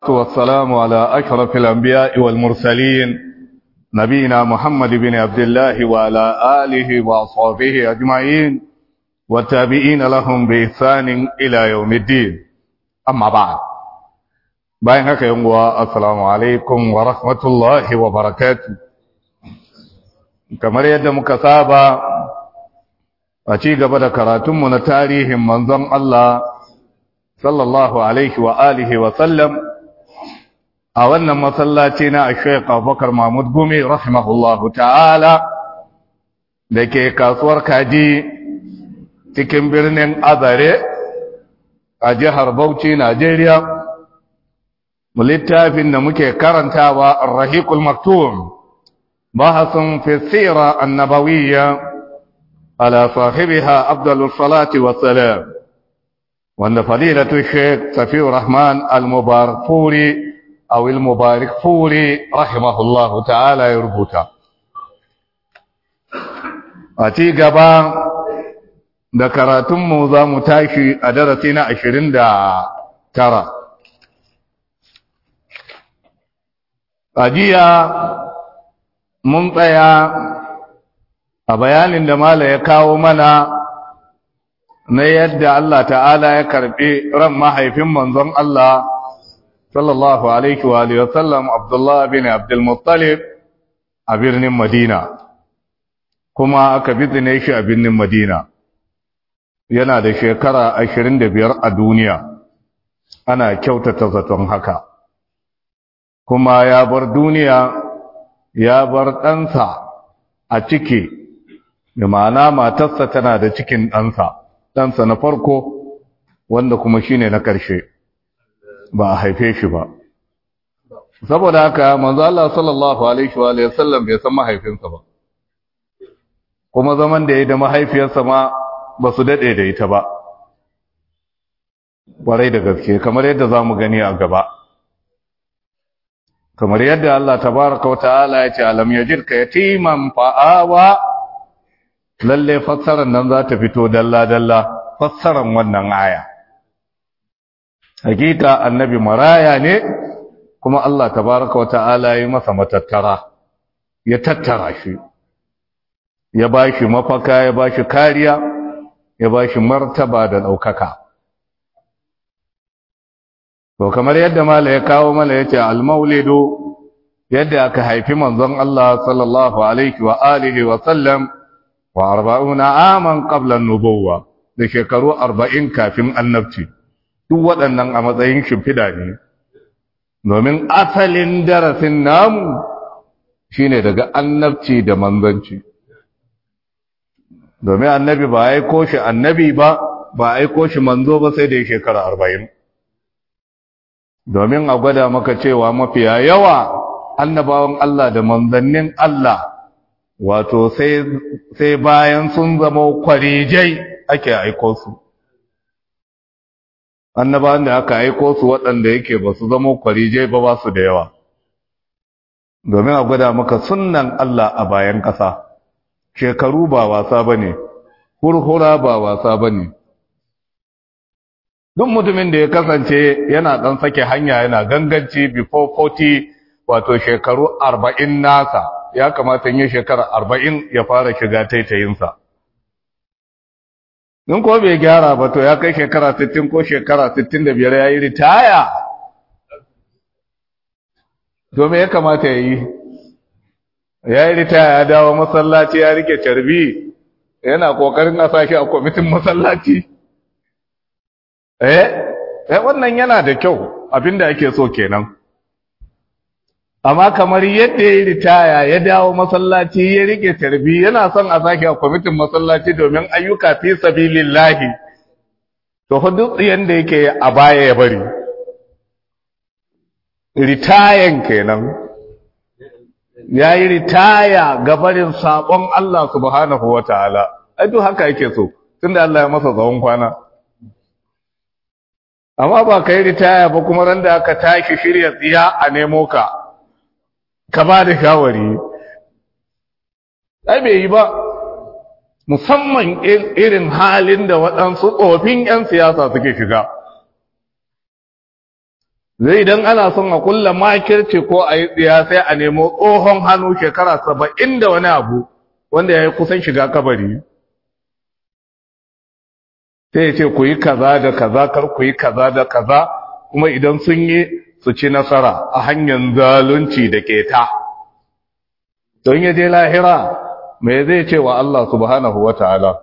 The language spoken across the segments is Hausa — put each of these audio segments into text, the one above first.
والسلام على أشرف الأنبياء والمرسلين نبينا محمد بن عبد الله وعلى آله وأصحابه أجمعين والتابعين لهم بإحسان إلى يوم الدين أما بعد bayan haka yin wa assalamu alaikum wa rahmatullahi wa barakatu kamar yadda muka saba a ci gaba da karatunmu na tarihin manzon Allah sallallahu alaihi wa alihi wa sallam a wannan masallaci na Sheikh Abubakar Mahmud Gumi rahimahullahu ta'ala da ke kasuwar kaji cikin birnin Azare a jihar Bauchi Najeriya littafin da muke karantawa Ar-Rahiqul Maktum bahasun fi sira annabawiyya ala sahibiha afdalus salati wassalam wanda fadilatu Sheikh Safiur Rahman Al-Mubarakfuri aw Al-Mubarakfuri rahimahullahu ta'ala ya rubuta a ci gaba da karatunmu za mu tashi a darasi na ashirin da tara ajiya mun tsaya a bayanin da mala ya kawo mana na yadda Allah ta'ala ya karbi ran mahaifin manzon Allah sallallahu alaihi wa alihi wasallam Abdullah bin Abdul Muttalib a birnin Madina kuma aka bizine shi a birnin Madina yana da shekara 25 a duniya ana kyautata zaton haka kuma ya bar duniya ya bar ɗansa a ciki da ma'ana matarsa tana da cikin ɗansa ɗansa na farko wanda kuma shine na ƙarshe ba a haife shi ba saboda haka manzo Allah sallallahu alaihi wa sallam bai san mahaifinsa ba kuma zaman da ya da mahaifiyarsa ma ba su daɗe da ita ba ƙwarai da gaske kamar yadda za mu gani a gaba kamar yadda Allah tabaraka wa ta'ala ya ce alam yajidka yatiman fa'awa lalle fassarar nan za ta fito dalla dalla fassarar wannan aya hakika annabi maraya ne kuma Allah tabaraka wa ta'ala ya masa matattara ya tattara shi ya bashi mafaka ya bashi kariya ya bashi martaba da daukaka to kamar yadda mala ya kawo mala yace al-maulidu yadda aka haifi manzon Allah sallallahu alaihi wa alihi wa sallam wa 40 aman qabla an-nubuwwa da shekaru 40 kafin annabci duk waɗannan a matsayin shimfida ne domin asalin darasin namu shine daga annabci da manzanci domin annabi ba aiko shi annabi ba ba aiko shi manzo ba sai da shekara 40 domin a gwada maka cewa mafiya yawa annabawan Allah da manzannin Allah wato sai bayan sun zama kwarijai ake aiko su annabawan da aka aiko su waɗanda yake ba su zama kwarijai ba ba su da yawa domin a gwada maka sunnan Allah a bayan ƙasa shekaru ba wasa ba ne hurhura ba wasa ba ne duk mutumin da ya kasance yana ɗan sake hanya yana ganganci before 40 wato shekaru 40 nasa ya kamata yin shekara 40 ya fara shiga taitayinsa in ko bai gyara ba to ya kai shekara 60 ko shekara 65 ya yi ritaya to me ya kamata ya yi ya yi ritaya ya dawo masallaci ya rike carbi yana kokarin a sashi a kwamitin masallaci eh eh wannan yana da kyau abinda ake so kenan amma kamar yadda ya ritaya ya dawo masallaci ya rike tarbi yana son a sake a kwamitin masallaci domin ayyuka fi sabilillahi to fa duk yanda yake a baya ya bari ritayan kenan ya yi ritaya ga barin sabon Allah subhanahu wataala ai duk haka yake so tunda Allah ya masa tsawon kwana amma ba ka yi ritaya ba kuma ran da aka tashi shirya tsiya a nemo ka ka ba da shawari ai bai yi ba musamman irin halin da waɗansu tsofin 'yan siyasa suke shiga zai idan ana son a kulla makirci ko a yi tsiya sai a nemo tsohon hannu shekara saba'in da wani abu wanda ya yi kusan shiga kabari sai ya ce ku yi kaza da kaza kar ku yi kaza da kaza kuma idan sun yi su ci nasara a hanyar zalunci da keta don ya je lahira me zai ce wa Allah subhanahu wa ta'ala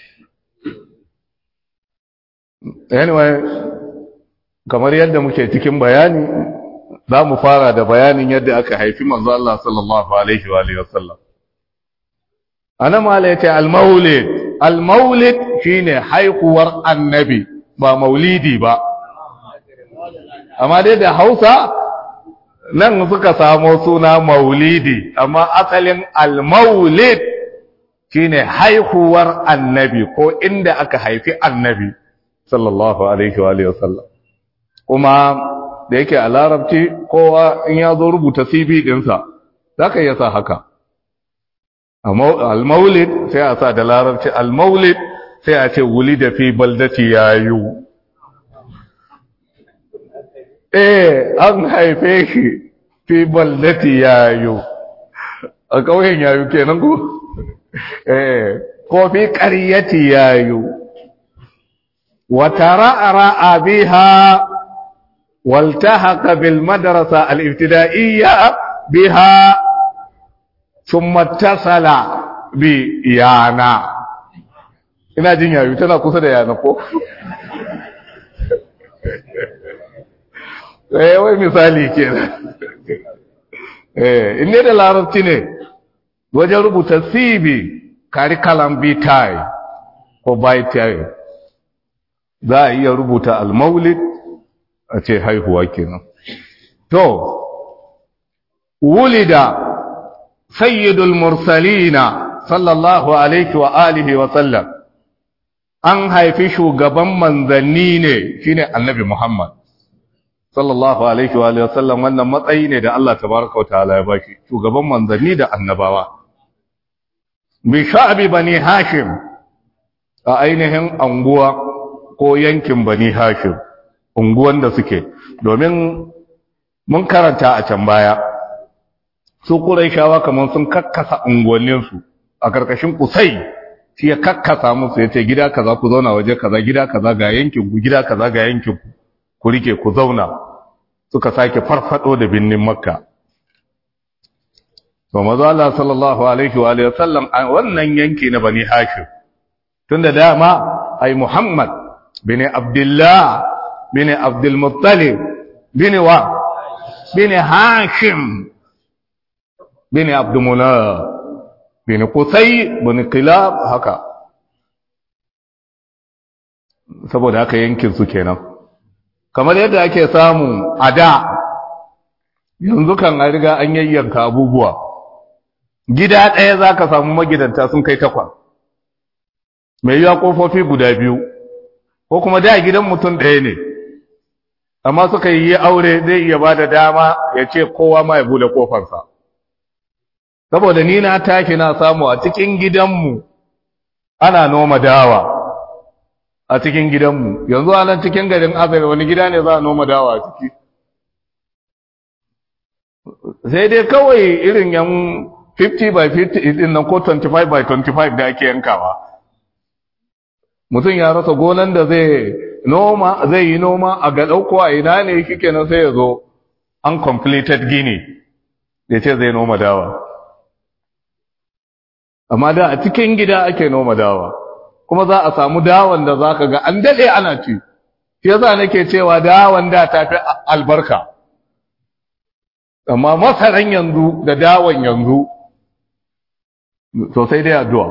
anyway kamar yadda muke cikin bayani za mu fara da bayanin yadda aka haifi manzo Allah sallallahu alaihi wa alihi wasallam ana mala yace al-maulid al-maulid shine haihuwar annabi ba maulidi ba amma dai da Hausa nan suka samo suna maulidi amma asalin al-maulid shine haihuwar annabi ko inda aka haifi annabi sallallahu alaihi wa alihi wasallam kuma da yake a larabci kowa in ya zo rubuta CV ɗinsa za ka iya sa haka al-maulid sai a sa da larabci al-maulid sai a ce wuli da fi baldati yayu eh an haife shi fi baldati yayu a ƙauyen yayu kenan ko eh ko fi ƙaryati yayu wa tara'a biha والتحق بالمدرسة الابتدائية بها ثم اتصل بيانا ina jin yayu tana kusa da yana ko eh wai misali kenan eh inne da larabci ne wajen rubuta CV curriculum vitae ko vitae za a iya rubuta al-maulid a ce haihuwa kenan to wulida sayyidul mursalina sallallahu alaihi wa alihi wa sallam an haifi shugaban manzanni ne shine annabi Muhammad sallallahu alaihi wa alihi wa sallam wannan matsayi ne da Allah tabaraka wa ta'ala ya bashi shugaban manzanni da annabawa bi sha'bi bani hashim a ainihin anguwa ko yankin bani hashim unguwan da suke domin mun karanta a can baya su shawa kamar sun kakkasa unguwanninsu a karkashin kusai shi ya kakkasa musu ya ce gida kaza ku zauna waje kaza gida kaza ga yankin ku gida kaza ga yankin ku ku rike ku zauna suka sake farfado da binnin makka to maza Allah sallallahu alaihi wa alihi wasallam wannan yanki na bani hashim tunda dama ai muhammad bin abdullah bin abdul muttalib bin wa bin hashim bin abdul munaf bin qusay bin qilab haka saboda haka yankin su kenan kamar yadda ake samu a da yanzu kan an riga an yayyanka abubuwa gida ɗaya za ka samu magidanta sun kai takwas mai yiwa ƙofofi guda biyu ko kuma da gidan mutum ɗaya ne amma suka yi aure zai iya ba da dama ya ce kowa ma ya bude ƙofarsa saboda ni na tashi na samu a cikin gidanmu ana noma dawa a cikin gidanmu yanzu a nan cikin garin azare wani gida ne za a noma dawa a ciki sai dai kawai irin yan 50 by 50 din nan ko 25 by 25 da ake yankawa mutum ya rasa gonan da zai noma zai yi noma a ga ɗauko a ina ne shike nan sai ya zo uncompleted gini da ce zai noma dawa amma da a cikin gida ake noma dawa kuma za a samu dawan da za ka ga an daɗe ana ci shi yasa nake cewa dawan da ta fi albarka amma masaran yanzu da dawan yanzu sosai dai addu'a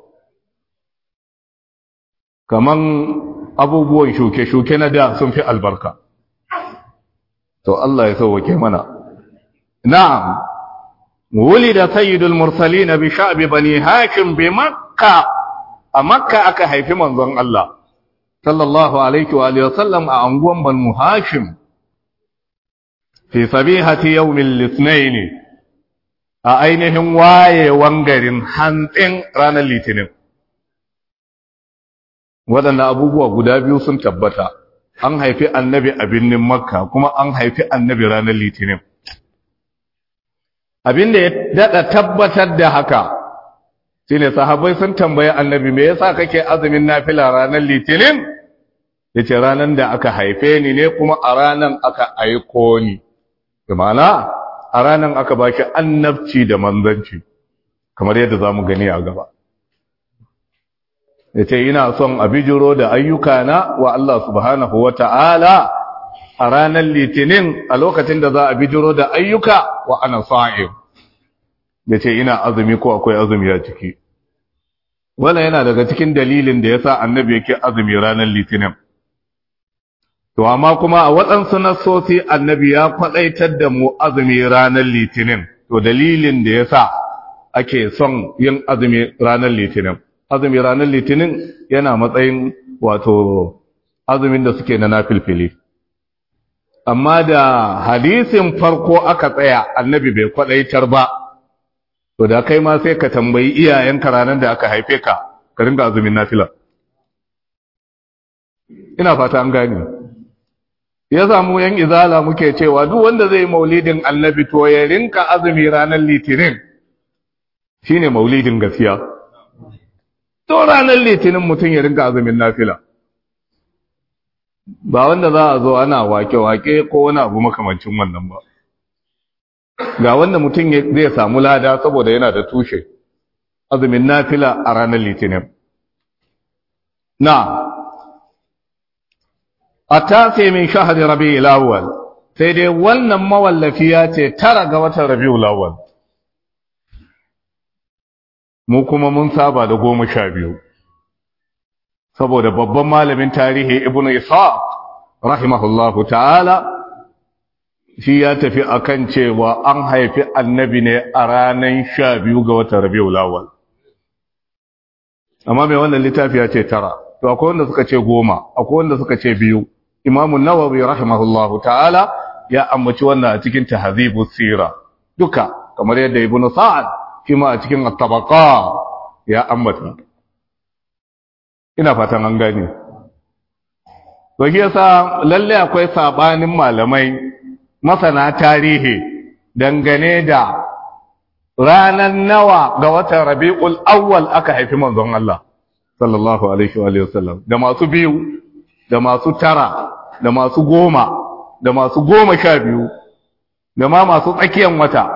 kaman abubuwan shuke-shuke na da sun fi albarka to Allah ya sauwake mana na'am ولد سيد المرسلين بشعب بني هاشم بمكة مكة aka haifi manzon Allah sallallahu alaihi wa alihi wasallam a anguwan banu hashim fi sabihati yawmil ithnain a ainihin wayewan garin hantsin ranar litinin waɗanda abubuwa guda biyu sun tabbata an haifi annabi a birnin makka kuma an haifi annabi ranar litinin abinda ya daɗa tabbatar da haka shine sahabbai sun tambayi annabi me yasa kake azumin nafila ranar litinin yace ranar da aka haife ni ne kuma a ranar aka aiko ni ma'ana a ranar aka baki annabci da manzanci kamar yadda zamu gani a gaba yace ina son a bijiro da ayyukana wa Allah subhanahu wata'ala a ranar litinin a lokacin da za a bijiro da ayyuka wa ana sa'im yace ina azumi ko akwai azumi a ciki wannan yana daga cikin dalilin da yasa annabi yake azumi ranar litinin to amma kuma a waɗansu nassosi annabi ya faɗaitar da mu azumi ranar litinin to dalilin da yasa ake son yin azumi ranar litinin azumi ranar litinin yana matsayin wato azumin da suke na nafilfili amma da hadisin farko aka tsaya annabi bai kwadaitar ba to da kai ma sai ka tambayi iyayenka ranar da aka haife ka ka ringa azumin nafila ina fata an gane ya samu yan izala muke cewa duk wanda zai maulidin annabi to ya rinka azumi ranar litinin shine maulidin gaskiya to ranar litinin mutum ya rinka azumin nafila ba wanda za a zo ana wake-wake ko wani abu makamancin wannan ba ga wanda mutum zai samu lada saboda yana da tushe azumin nafila a ranar litinin na a tafi min shahari rabi ilawal sai dai wannan mawallafi ya ce tara ga watan rabi ilawal mu kuma mun saba da goma sha biyu saboda babban malamin tarihi ibnu isa rahimahullahu ta'ala shi ya tafi akan cewa an haifi annabi ne a ranar sha biyu ga watan rabiul awwal amma mai wannan littafi ya ce tara to akwai wanda suka ce goma akwai wanda suka ce biyu imamu nawawi rahimahullahu ta'ala ya ambaci wannan a cikin tahzibus sira duka kamar yadda ibnu sa'ad shi ma a cikin at-tabaqa ya ambata ina fatan an gane to shi yasa lalle akwai sabanin malamai masana tarihi dangane da ranar nawa ga watan Rabiul Awwal aka haifi manzon Allah sallallahu alaihi wa sallam da masu biyu da masu tara da masu goma da masu goma sha biyu da ma masu tsakiyan wata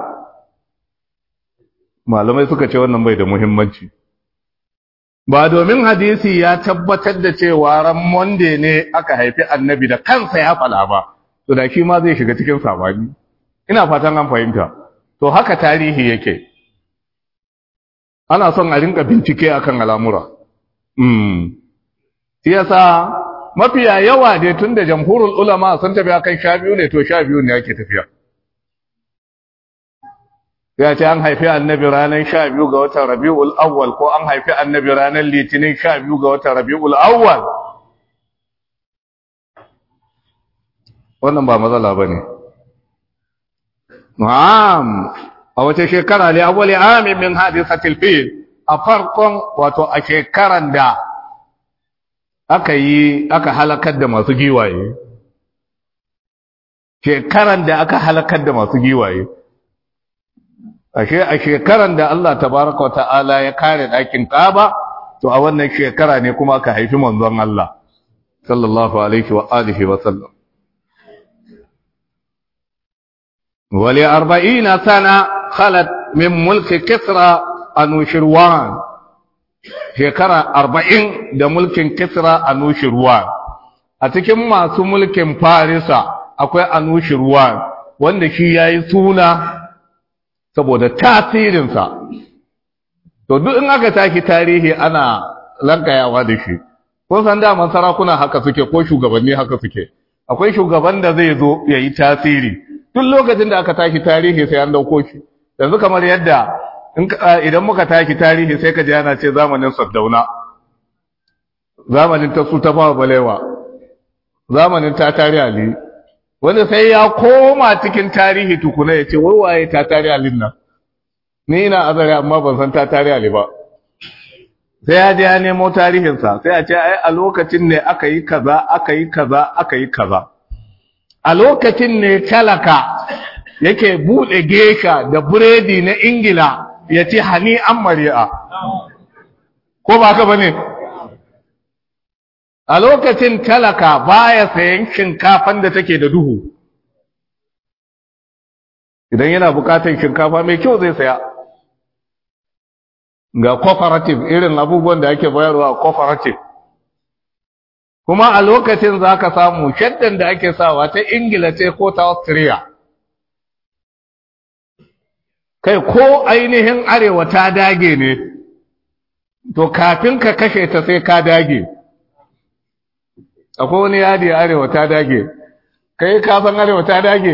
malamai suka ce wannan bai da muhimmanci ba domin hadisi ya tabbatar da cewa ran monde ne aka haifi annabi da kansa ya fala ba to da shi ma zai shiga cikin sabani ina fatan an fahimta to haka tarihi yake ana son a rinka bincike akan al'amura mm shi yasa mafiya yawa dai tunda jamhurul ulama sun tafi akan sha biyu ne to sha biyu ne yake tafiya ya ce an haifi annabi ranar sha biyu ga watan rabi'ul awwal ko an haifi annabi ranar litinin sha biyu ga watan rabi'ul awwal wannan ba matsala ba ne na'am a wace shekara ne awwali amin min hadisatil fil a farkon wato a shekaran da aka yi aka halakar da masu giwaye shekaran da aka halakar da masu giwaye ashe a shekaran da Allah tabaraka wa ta'ala ya kare ɗakin Kaaba to a wannan shekara ne kuma aka haifi manzon Allah sallallahu alaihi wa alihi wa sallam wali 40 sana khalat min mulki Kisra Anushirwan shekara 40 da mulkin Kisra Anushirwan a cikin masu mulkin Farisa akwai Anushirwan wanda shi yayi suna saboda tasirinsa to duk in aka taki tarihi ana lankayawa da shi kun san daman sarakuna haka suke ko shugabanni haka suke akwai shugaban da zai zo ya yi tasiri duk lokacin da aka taki tarihi sai an dauko shi yanzu kamar yadda idan muka taki tarihi sai ka ji ana ce zamanin saddauna zamanin ta su ta fara balewa zamanin ta tari ali wanda sai ya koma cikin tarihi tukuna ya ce wai waye ta tari alin nan ni ina azare amma ban san ta tari ali ba sai ya je ya nemo tarihinsa sai a ce ai a lokacin ne aka yi kaza aka yi kaza aka yi kaza a lokacin ne talaka yake buɗe gesha da buredi na ingila ya ce hani an mari'a ko ba ka bane a lokacin talaka baya sayan shinkafan da take da duhu idan yana bukatar shinkafa mai kyau zai saya ga cooperative irin abubuwan da ake bayarwa a cooperative kuma a lokacin za ka samu shaddan da ake sawa ta ingila ce ko ta austria kai ko ainihin arewa ta dage ne to kafin ka kashe ta sai ka dage akwai wani yadi arewa ta dage kai ka san arewa ta dage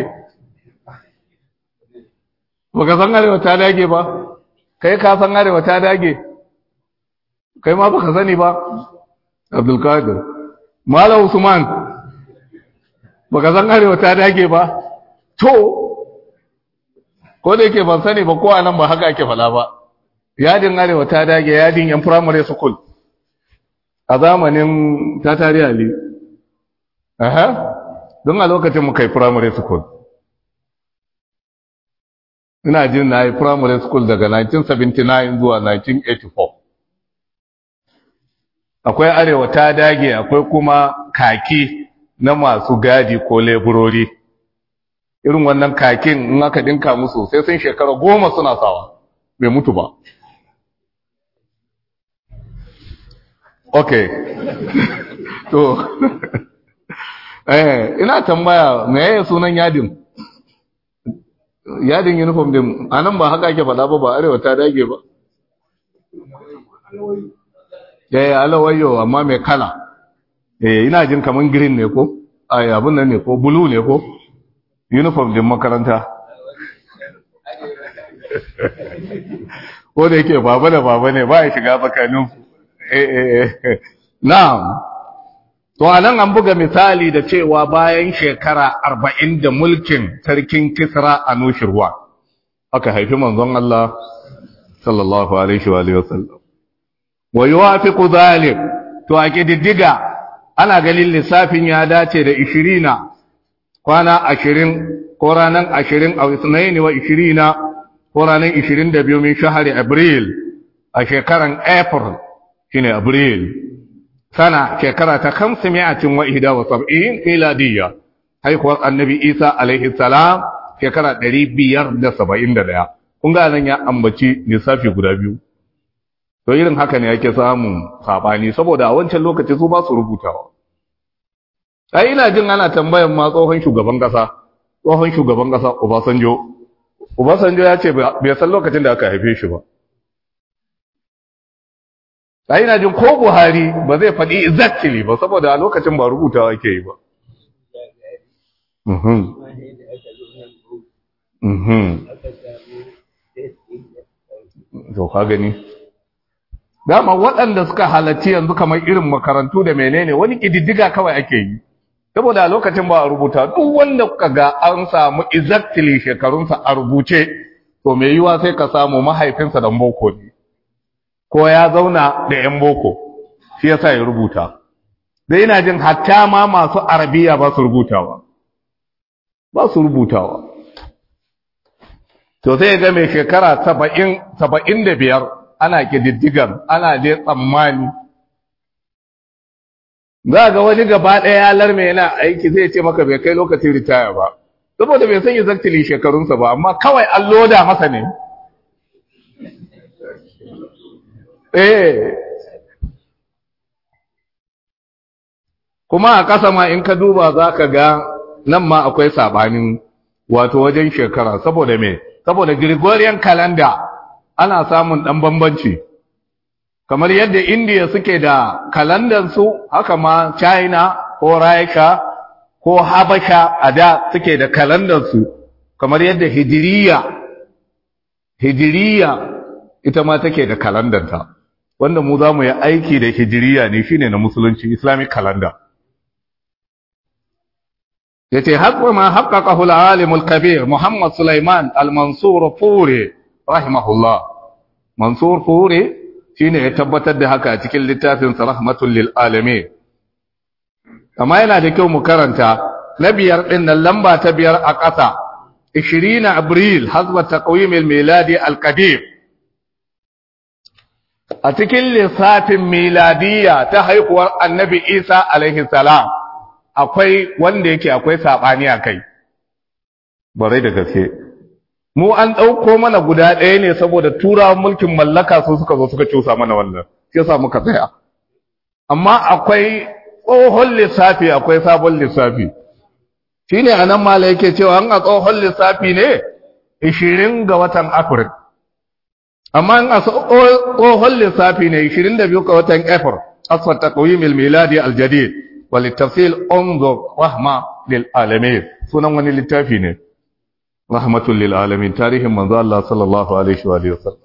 baka san arewa ta dage ba kai ka san arewa ta dage kai ma baka sani ba abdulkadir malam usman baka san arewa ta dage ba to ko da yake ban sani ba ko anan ba haka ake fala ba yadin arewa ta dage yadin yan primary school a zamanin tatari ali aha don a lokacin mu kai primary school ina jin na yi primary school daga 1979 zuwa 1984 akwai arewa ta dage akwai kuma kaki na masu gadi ko leburori irin wannan kakin in aka dinka musu sai sun shekara goma suna sawa bai mutu ba ok to eh ina tambaya me yaya sunan yadin yadin uniform din anan ba haka ake faɗa ba ba arewa ta dage ba eh alawayo amma mai kala eh ina jin kaman green ne ko ai abun nan ne ko blue ne ko uniform din makaranta ko da yake baba da baba ne ba ya shiga tsakanin eh eh eh na'am To a nan an buga misali da cewa bayan shekara arba'in da mulkin sarkin Kisra a Nushirwa, aka haifi manzon Allah sallallahu Alaihi wasallam. Wa yi wa fi zalim, to a ƙididdiga ana ganin lissafin ya dace da ishirina, kwana ashirin ko ranar ashirin a wisnaini wa ishirina ko ranar ishirin da biyu min shahari Abril a shekaran April shine Abril. sana shekara ta kamsi mi'atin wa ihda wa sab'in miladiyya haihuwar annabi isa alaihi salam shekara ɗari biyar da saba'in da ɗaya kun ga nan ya ambaci lissafi guda biyu to irin haka ne yake samun saɓani saboda a wancan lokaci su ba su rubutawa ai ina jin ana tambayan ma tsohon shugaban ƙasa tsohon shugaban ƙasa obasanjo obasanjo ya ce bai san lokacin da aka haife shi ba a ina jin ko buhari ba zai faɗi exactly ba saboda a lokacin ba rubutawa ke yi ba to ka gani dama waɗanda suka halarci yanzu kamar irin makarantu da menene wani ƙididdiga kawai ake yi saboda a lokacin ba a rubuta duk wanda kuka ga an samu exactly shekarunsa a rubuce to mai yiwa sai ka samu mahaifinsa dan boko ne ko ya zauna da ‘yan boko, shi yasa ya rubuta. Da ina jin hatta ma masu arabiya ba su rubutawa, ba su rubutawa. To sai ga mai shekara saba'in da biyar ana ƙididdigar, ana dai tsammani. Za ga wani gaba ɗaya ya larme yana aiki zai ce maka bai kai lokacin ritaya ba, saboda bai san yi zaktili shekarunsa ba, amma kawai an loda masa ne. eh kuma a ƙasa ma in ka duba za ka ga nan ma akwai sabanin wato wajen shekara saboda me saboda Gregorian calendar ana samun ɗan bambanci kamar yadda India suke da kalandansu haka ma China ko Rasha ko Habasha a da suke da kalandansu kamar yadda Hijiriya Hijiriya ita ma take da kalandanta wanda mu za mu yi aiki da hijiriya ne shine na musulunci islamic calendar yace haqqu ma haqqaqahu al-alim al-kabir Muhammad Sulaiman al-Mansur Furi rahimahullah Mansur Furi shine ya tabbatar da haka a cikin littafin rahmatul lil alamin amma yana da kyau mu karanta na biyar din nan lamba ta biyar a ƙasa 20 abril hazba taqwim al miladi al qadim a cikin lissafin miladiya ta haihuwar annabi Isa alaihi salam akwai wanda yake akwai sabani a kai bare da gaske mu an ɗauko mana guda ɗaya ne saboda turawan mulkin mallaka su suka zo suka cusa mana wannan sai sa muka tsaya amma akwai tsohon lissafi akwai sabon lissafi shine anan mala yake cewa an a tsohon lissafi ne 20 ga watan Afril amma in a tsohon lissafi ne 22 ga watan April asfar taqwim al-miladi al-jadid wal tafsil unzur rahma lil alamin sunan wani littafi ne rahmatul lil alamin tarihin manzo Allah sallallahu alaihi wa sallam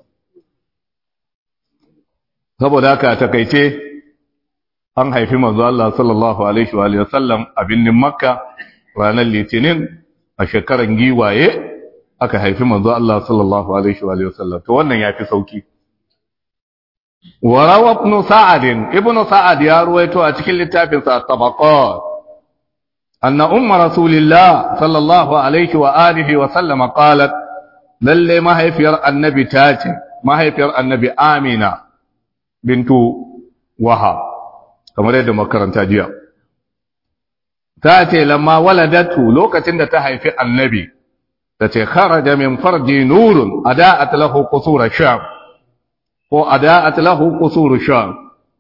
saboda haka takeice an haifi manzo Allah sallallahu alaihi wa sallam a binnin Makka ranar Litinin a shekaran giwaye aka haifi manzo Allah sallallahu alaihi wa sallam to wannan yafi sauki warawa ibn sa'ad ibn sa'ad ya ruwaito a cikin littafin sa tabaqat anna umma rasulillah sallallahu alaihi wa alihi wa sallam qalat lalle mahaifiyar annabi tace mahaifiyar annabi amina bintu wahab kamar yadda makaranta jiya ta ce lamma waladatu lokacin da ta haifi annabi ta ce kharaja min farji nurun ada'at lahu qusur sham ko ada'at lahu qusur sham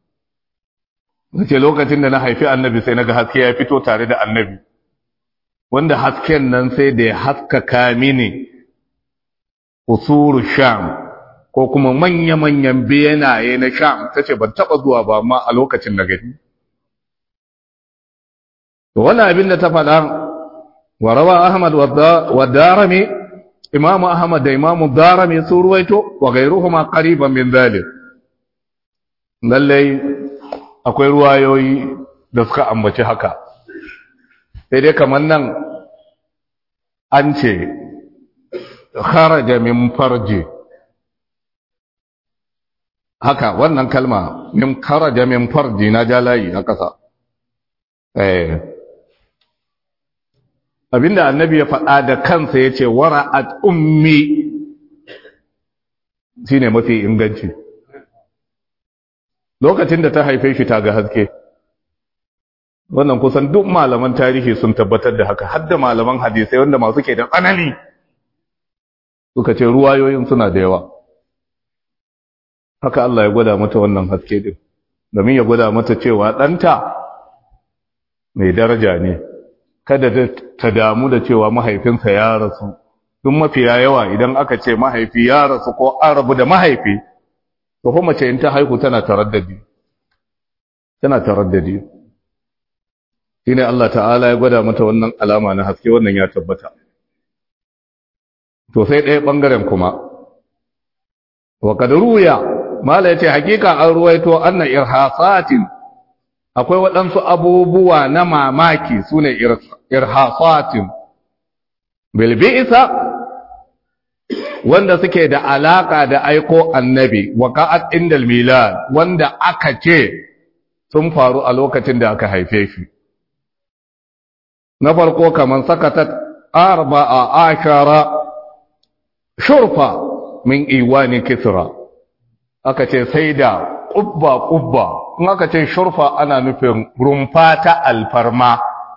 ce lokacin da na haifi annabi sai naga haske ya fito tare da annabi wanda hasken nan sai da ya haskaka mini qusur sham ko kuma manya-manyan benaye na sham tace ban taba zuwa ba amma a lokacin da gani to wannan abin da ta faɗa wa rawa ahmad wa darami imamu ahmad da imamu darami sun ruwaito wa gairuhuma qariban min dhalik lallai akwai ruwayoyi da suka ambaci haka sai dai kamar nan an ce kharaja min farji haka wannan kalma min kharaja min farji na jalayi a ƙasa eh abinda annabi ya faɗa da kansa ya ce wara'at ummi shi ne mafi inganci lokacin da ta haife shi ta ga haske wannan kusan duk malaman tarihi sun tabbatar da haka hadda malaman hadisai wanda masu ke da tsanani suka ce ruwayoyin suna da yawa haka Allah ya gwada mata wannan haske din domin ya gwada mata cewa ɗanta mai daraja ne kada ta damu da cewa mahaifinsa ya rasu duk mafiya yawa idan aka ce mahaifi ya rasu ko an rabu da mahaifi to kuma mace in ta haihu tana taraddadi tana taraddadi shine Allah ta'ala ya gwada mata wannan alama na haske wannan ya tabbata to sai ɗaya bangaren kuma wa kad ruya mala yace hakika an ruwaito anna irhasatin akwai waɗansu abubuwa na mamaki su ne irhasatin bilbi'isa wanda suke da alaƙa da aiko annabi waka'at indal milad wanda aka ce sun faru a lokacin da aka haife shi na farko kamar sakatat arba'a ashara shurfa min iwani kisra aka ce sai da ƙubba-ƙubba in aka ce shurfa ana nufin rumfa ta alfarma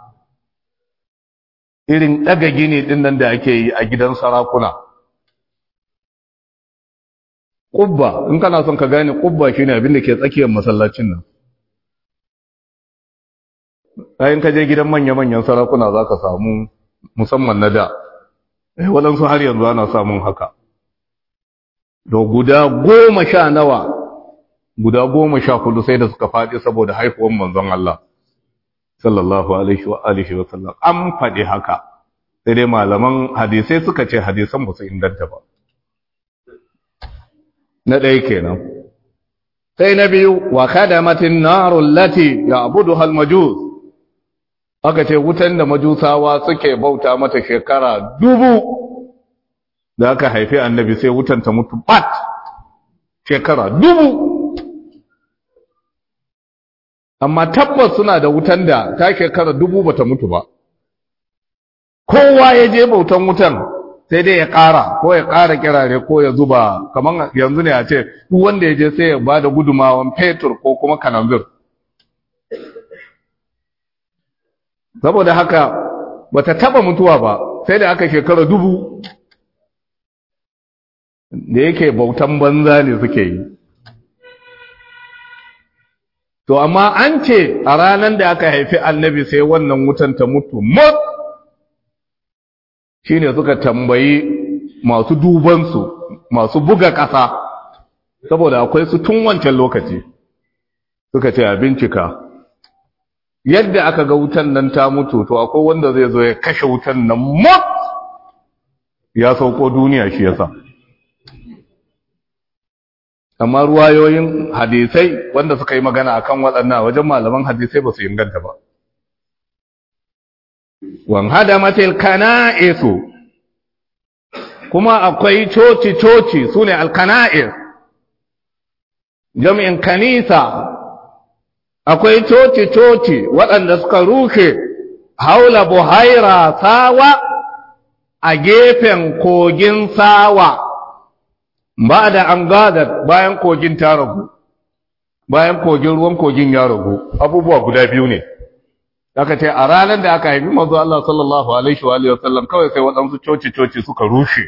irin ɗaga gini ɗin nan da ake yi a gidan sarakuna ƙubba in kana son ka gane ƙubba shi ne abinda ke tsakiyar masallacin nan ɗayin ka je gidan manya-manyan sarakuna za ka samu musamman na da waɗansu har yanzu ana samun haka da guda goma sha nawa guda goma sha hudu sai da suka faɗi saboda haifuwan manzon Allah sallallahu alaihi wa alihi wa sallam an faɗi haka sai dai malaman hadisai suka ce hadisan ba su inganta ba na ɗaya kenan sai na biyu wa kadamatin narul lati ya'buduha al-majus aka ce wutan da majusawa suke bauta mata shekara dubu da aka haifi annabi sai wutan ta mutu bat shekara dubu amma tabbas suna da wutan da ta shekara dubu bata mutu ba kowa ya je bautan wutan sai dai ya ƙara ko ya ƙara kirare ko ya zuba kamar yanzu ne a ce duk wanda ya je sai ya ba da gudumawan fetur ko kuma kananzir saboda haka bata taba mutuwa ba sai da aka shekara dubu da yake bautan banza ne suke yi to amma an ce a ranar da aka haifi annabi sai wannan wutan ta mutu mot shine suka tambayi masu dubansu masu buga ƙasa saboda akwai su tun wancan lokaci suka ce a bincika yadda aka ga wutan nan ta mutu to akwai wanda zai zo ya kashe wutan nan mot ya sauko duniya shi yasa amma ruwayoyin hadisai wanda suka yi magana akan waɗannan wajen malaman hadisai ba su inganta ba wan hadamatil kana'isu kuma akwai coci coci sune alkana'is jami'in kanisa akwai coci coci waɗanda suka rushe haula buhaira sawa a gefen kogin sawa ba da an gada bayan kogin ta ragu bayan kogin ruwan kogin ya ragu abubuwa guda biyu ne aka ce a ranar da aka haifi manzo Allah sallallahu alaihi wa sallam kawai sai waɗansu coci-coci suka rushe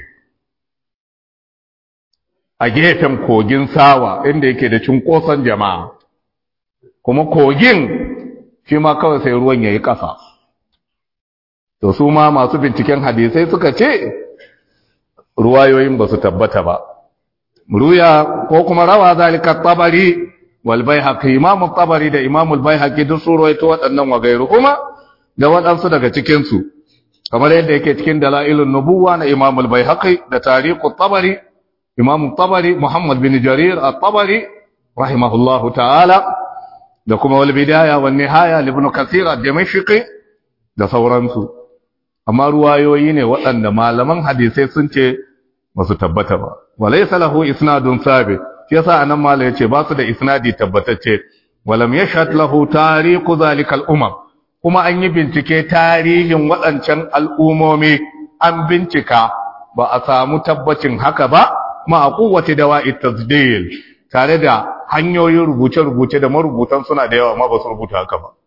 a gefen kogin sawa inda yake da cunkoson jama'a kuma kogin shi ma kawai sai ruwan yayi ƙasa to su ma masu binciken hadisai suka ce ruwayoyin ba su tabbata ba ruya ko kuma rawa zalika tabari wal baihaqi imam tabari da imam al baihaqi duk su ruwaito waɗannan wagairu kuma da waɗansu daga cikin su kamar yadda yake cikin dalailun nubuwa na imam al baihaqi da tariqut tabari imam tabari muhammad bin jarir at tabari rahimahullahu ta'ala da kuma wal bidaya wan nihaya ibn kathir ad-dimashqi da sauransu amma ruwayoyi ne waɗanda malaman hadisai sun ce ba su tabbata ba walaysa lahu isnadun sabit shi yasa anan mala yace ba su da isnadi tabbatacce walam yashhad lahu tariqu zalikal umam kuma an yi bincike tarihin waɗancan al'umomi an bincika ba a samu tabbacin haka ba ma a kowace dawa'i tasdil tare da hanyoyin rubuce-rubuce da marubutan suna da yawa ma ba su rubuta haka ba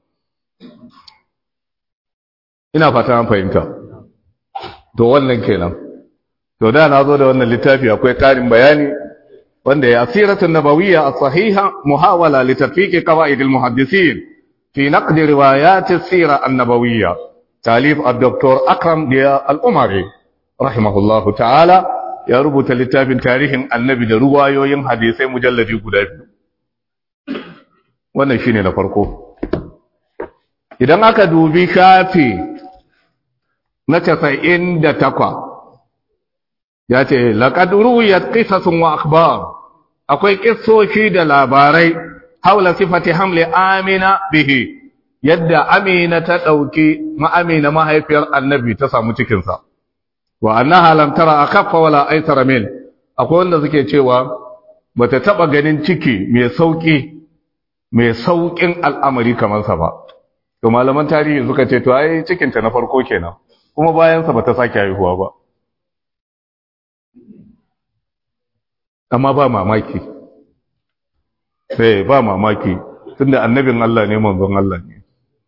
ina fata an fahimta to wannan kenan to da na zo da wannan littafi akwai karin bayani wanda ya siratun nabawiyya as-sahiha muhawala li tatbiq qawaid al-muhaddisin fi naqd riwayat as-sira an-nabawiyya talif ad-doktor akram diya al-umari rahimahullah ta'ala ya rubuta littafin tarihin annabi da ruwayoyin hadisai mujalladi guda biyu wannan shine na farko idan aka dubi shafi na casa'in da takwa ya ce laƙad ruwiyat qisasun wa akhbar akwai kissoshi da labarai haula sifati hamli amina bihi yadda amina ta ɗauki ma'amina mahaifiyar annabi ta samu cikinsa wa annaha lam tara akaffa wala aisara min akwai wanda suke cewa bata taba ganin ciki mai sauki mai saukin al'amari kamar sa ba to malaman tarihi suka ce to ai cikin ta na farko kenan kuma bayan sa bata sake haihuwa ba amma ba mamaki sai ba mamaki tunda annabin Allah ne manzon Allah ne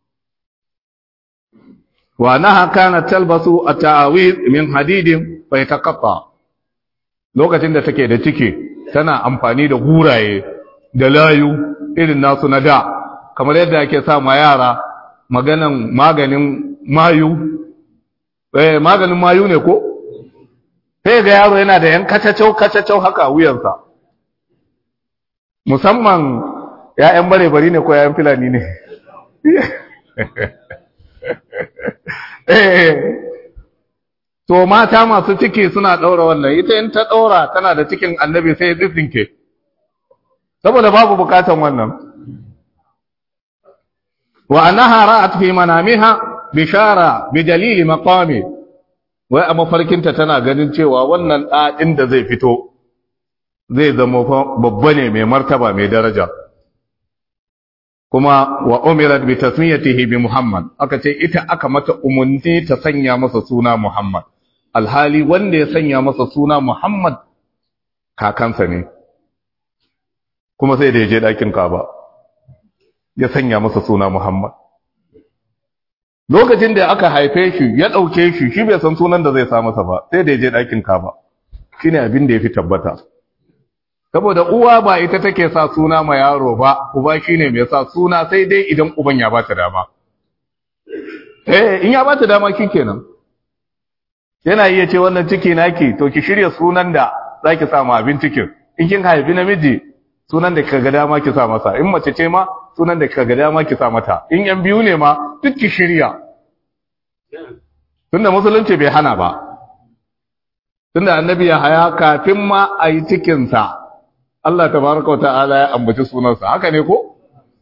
wa naha kana talbasu at-ta'awiz min hadidin fa yataqatta lokacin da take da ciki tana amfani da guraye da layu irin nasu na da kamar yadda ake sa ma yara maganan maganin mayu eh maganin mayu ne ko sai ga yaro yana da yan kacacau kacacau haka wuyansa musamman ya'yan bare bari ne ko ya'yan filani ne to mata masu ciki suna ɗaura wannan ita in ta ɗaura tana da cikin annabi sai ya tsinke saboda babu bukatan wannan wa annaha ra'at fi manamiha bishara bi dalili maqami wai a mafarkinta tana ganin cewa wannan ɗaɗin da zai fito zai zama babba ne mai martaba mai daraja kuma wa umirat bi tasmiyatihi bi Muhammad aka ce ita aka mata umunni ta sanya masa suna Muhammad alhali wanda ya sanya masa suna Muhammad kakansa ne kuma sai da ya je ɗakin Kaba ya sanya masa suna Muhammad lokacin da aka haife shi ya ɗauke shi shi bai san sunan da zai sa masa ba sai da ya je ɗakin Kaba shine abin da ya fi tabbata saboda uwa ba ita take sa suna ma yaro ba uba shine mai sa suna sai dai idan uban ya bata dama eh in ya bata dama kenan yana iya ce wannan ciki naki to ki shirya sunan da zaki sa ma abin cikin in kin haifi namiji sunan da kaga dama ki sa masa in mace ce ma sunan da kaga dama ki sa mata in yan biyu ne ma duk ki shirya tunda musulunci bai hana ba tunda annabi ya haya kafin ma a yi cikinsa Allah tabaraka ta'ala ya ambaci sunansa haka ne ko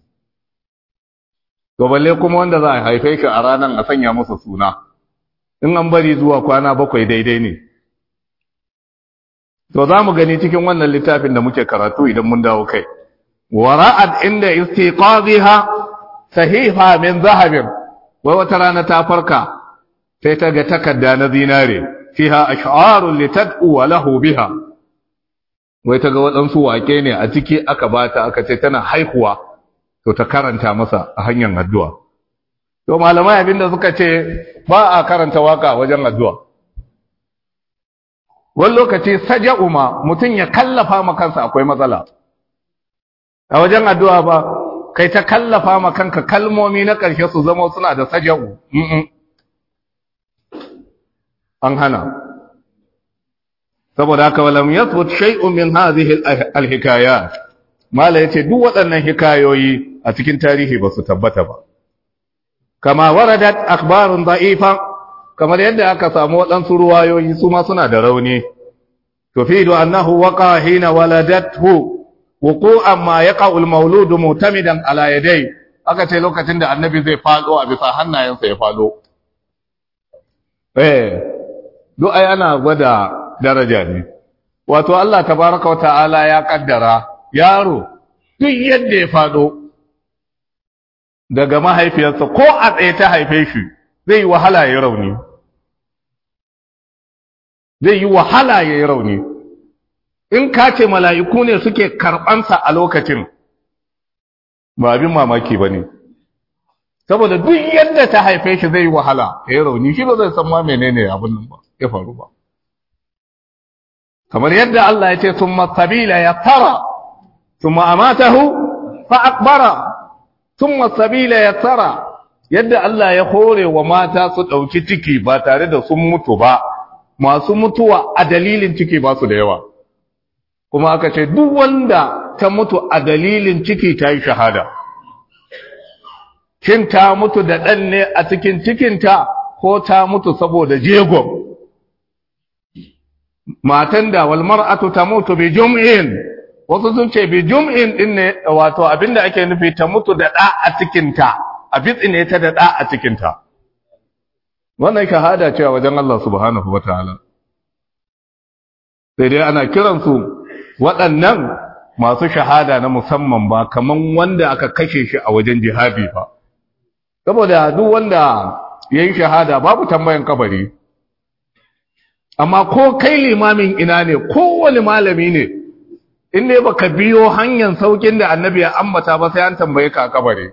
to balle kuma wanda za a haife shi a ranar a sanya masa suna in an bari zuwa kwana bakwai daidai ne to za mu gani cikin wannan littafin da muke karatu idan mun dawo kai wara'at inda istiqaziha sahifa min zahabin wai wata rana ta farka sai ta ga takarda na zinare fiha ash'arun litad'u wa lahu biha wai ta ga waɗansu wake ne a ciki aka bata aka ce tana haihuwa to ta karanta masa a hanyar addu'a to malamai abinda suka ce ba a karanta waka wajen addu'a wani lokaci saja'u ma mutum ya kallafa ma kansa akwai matsala a wajen addu'a ba kai ta kallafa ma kanka kalmomi na ƙarshe su zama suna da saja'u an hana saboda haka walam yathbut shay'un min hadhihi alhikayat mala yace duk waɗannan hikayoyi a cikin tarihi ba su tabbata ba kama waradat akhbarun da'ifa kamar yadda aka samu waɗansu ruwayoyi su ma suna da rauni tufidu annahu waqa hina waladathu wuqu'an ma yaqa'u almawludu mutamidan ala yadai aka ce lokacin da annabi zai fado a bisa hannayensa ya fado eh duk ai ana gwada daraja ne wato Allah tabaraka wata'ala ya kaddara yaro duk yadda ya fado daga mahaifiyarsa ko a tsaye ta haife shi zai yi wahala ya rauni zai yi wahala ya yi rauni in ka ce mala'iku ne suke karɓansa a lokacin ba abin mamaki ba ne saboda duk yadda ta haife shi zai yi wahala ya yi rauni shi ba zai san ma menene abin nan ba ya faru ba kamar yadda Allah ya ce sun masabila ya tara sun ma'amatahu fa'akbara sun masabila ya tara yadda Allah ya hore wa mata su ɗauki ciki ba tare da sun mutu ba masu mutuwa a dalilin ciki ba su da yawa kuma aka ce duk wanda ta mutu a dalilin ciki ta yi shahada shin ta mutu da ɗan ne a cikin cikinta ko ta mutu saboda jegon matan da wal mar'atu tamutu bi jum'in wasu sun ce bi jum'in din ne wato abinda ake nufi ta mutu da da a cikin ta a bitsine ta da da a cikin ta wannan shahada ce a wajen Allah subhanahu wataala sai dai ana kiran su waɗannan masu shahada na musamman ba kaman wanda aka kashe shi a wajen jihadi ba saboda duk wanda yayin shahada babu tambayan kabari amma ko kai limamin ina ne kowane malami ne in ne baka biyo hanyar saukin da annabi ya ambata ba sai an tambaye ka kabari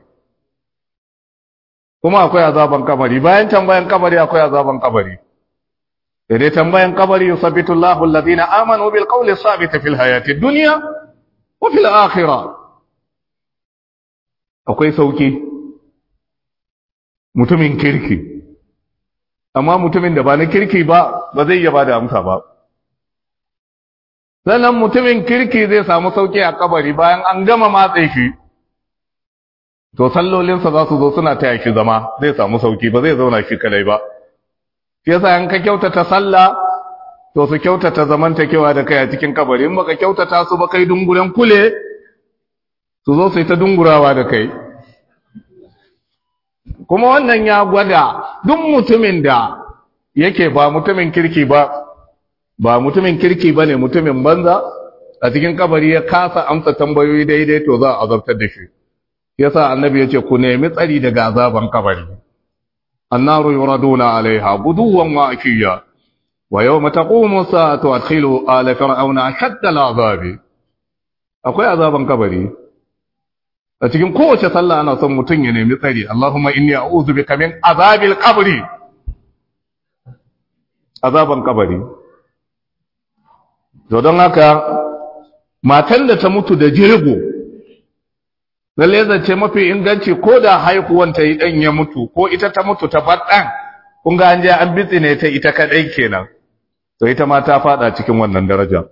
kuma akwai azaban kabari bayan tambayan kabari akwai azaban kabari da dai tambayan kabari yusabbitu Allahu alladhina amanu bil qawli sabit fil hayati dunya wa fil akhirah akwai sauki mutumin kirki amma mutumin da ba na kirki ba ba zai iya ba da amsa ba sannan mutumin kirki zai samu sauki a kabari bayan an gama matse shi to sallolinsa za su zo suna taya shi zama zai samu sauki ba zai zauna shi kadai ba shi yasa in ka kyautata sallah to su kyautata zamantakewa da kai a cikin kabari in baka kyautata su ba kai dunguren kule su zo su yi ta dungurawa da kai kuma wannan ya gwada duk mutumin da yake ba mutumin kirki ba ba mutumin kirki ba ne mutumin banza a cikin kabari ya kasa amsa tambayoyi daidai to za a azabtar da shi yasa annabi yace ku nemi tsari daga azaban kabari annaru yuraduna alaiha guduwan wa ashiya wa yawma taqumu sa'atu adkhilu ala fir'auna ashadda al'azabi akwai azaban kabari a cikin kowace sallah ana son mutum ya nemi tsari Allahumma inni a'udhu bika min azabil qabri azaban kabari to don haka matan da ta mutu da jirgo lalle zance mafi inganci ko da haihuwan ta yi dan ya mutu ko ita ta mutu ta faɗan kun ga an je an bitsine ta ita kadai kenan to ita ma ta fada cikin wannan daraja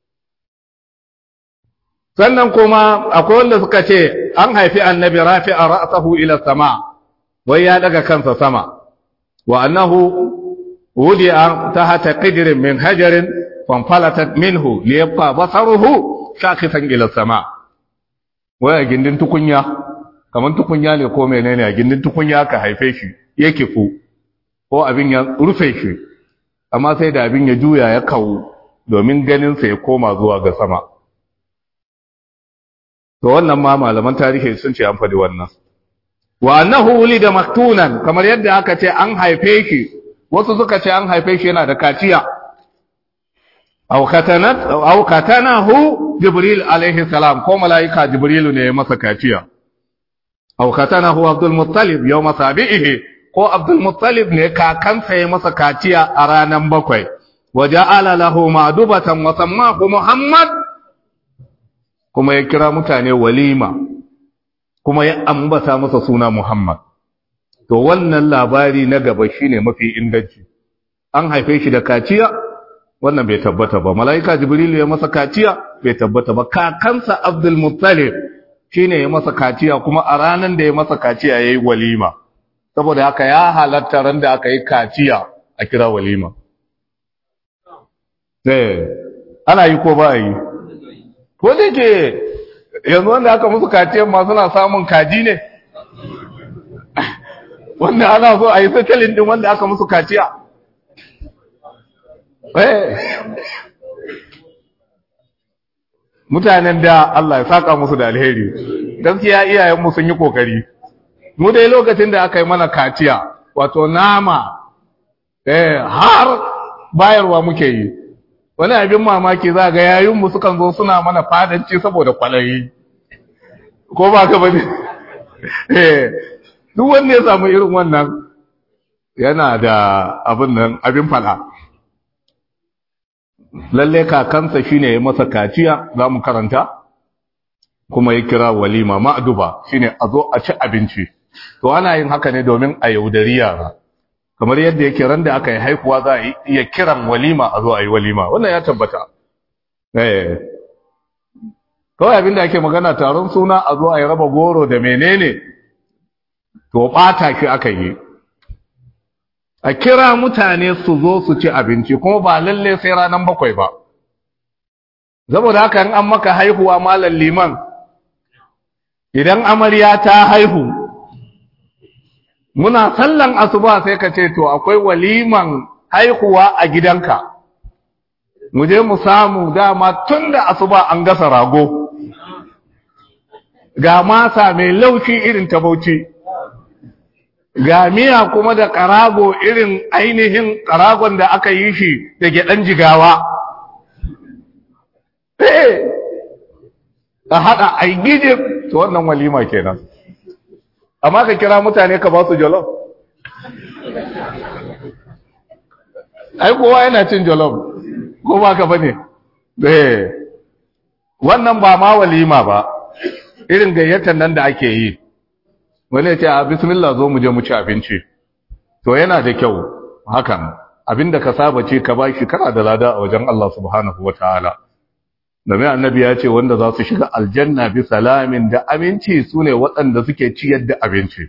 sannan kuma akwai wanda suka ce an haifi annabi rafi'a ra'sahu ila sama wai ya daga kansa sama wa annahu wudi'a tahta qidrin min hajarin fanfalatat minhu liyabqa basaruhu shakisan ila sama wai a gindin tukunya kaman tukunya ne ko menene a gindin tukunya ka haife shi yake fu ko abin ya rufe shi amma sai da abin ya juya ya kawo domin ganin sa ya koma zuwa ga sama to wannan ma malaman tarihi sun ce an faɗi wannan wa annahu wulida maktunan kamar yadda aka ce an haife shi wasu suka ce an haife shi yana da kaciya aw katanat aw katanahu jibril alaihi salam ko malaika jibrilu ne ya masa kaciya aw katanahu abdul muttalib yawma sabihi ko abdul muttalib ne kakansa ya masa kaciya a ranan bakwai wa ja'ala lahu ma'dubatan wa sammahu muhammad kuma ya kira mutane walima kuma ya ambata masa suna Muhammad to wannan labari na gaba shine mafi inganci an haife shi da kaciya wannan bai tabbata ba malaika jibril ya masa kaciya bai tabbata ba kakansa abdul muttalib shine ya masa kaciya kuma a ranan da ya masa kaciya yayi walima saboda haka ya halatta ran da aka yi kaciya a kira walima eh ana yi ko ba yi ko da ke yanzu wanda aka musu kaciyar ma suna samun kaji ne wanda ana so a yi satalin din wanda aka musu kaciya mutanen da Allah ya saka musu da alheri gaskiya iyayenmu sun yi kokari mu dai lokacin da aka yi mana kaciya wato nama eh har bayarwa muke yi wani abin mamaki za ga yayinmu sukan zo suna mana fadanci saboda kwalayi ko ba ka bane eh duk wanda ya samu irin wannan yana da abin nan abin fada lalle kakansa shine ya masa kaciya za mu karanta kuma ya kira walima ma'duba shine a zo a ci abinci to ana yin haka ne domin a yaudari yara kamar yadda yake ran da aka yi haihuwa za a iya kiran walima a zo a yi walima wannan ya tabbata eh kawai abinda ake magana taron suna a zo a yi raba goro da menene to bata shi aka yi a kira mutane su zo su ci abinci kuma ba lalle sai ranar bakwai ba saboda haka in an maka haihuwa malam liman idan amarya ta haihu muna sallan asuba sai ka ce to akwai waliman haihuwa a gidanka mu je mu samu dama tun da asuba an gasa rago ga masa mai laushi irin ta bauchi ga miya kuma da karago irin ainihin karagon da aka yi shi da gyaɗan jigawa a haɗa a gijin to wannan walima kenan amma ka kira mutane ka ba su jolof ai kowa yana cin jolof ko ba ka bane eh wannan ba ma walima ba irin gayyatar nan da ake yi wani ya ce a bismillah zo mu je mu ci abinci to yana da kyau hakan abinda ka saba ce ka bashi kana da lada a wajen Allah subhanahu wataala domin annabi ya ce wanda za su shiga aljanna bi salamin da aminci su ne waɗanda suke ciyar da abinci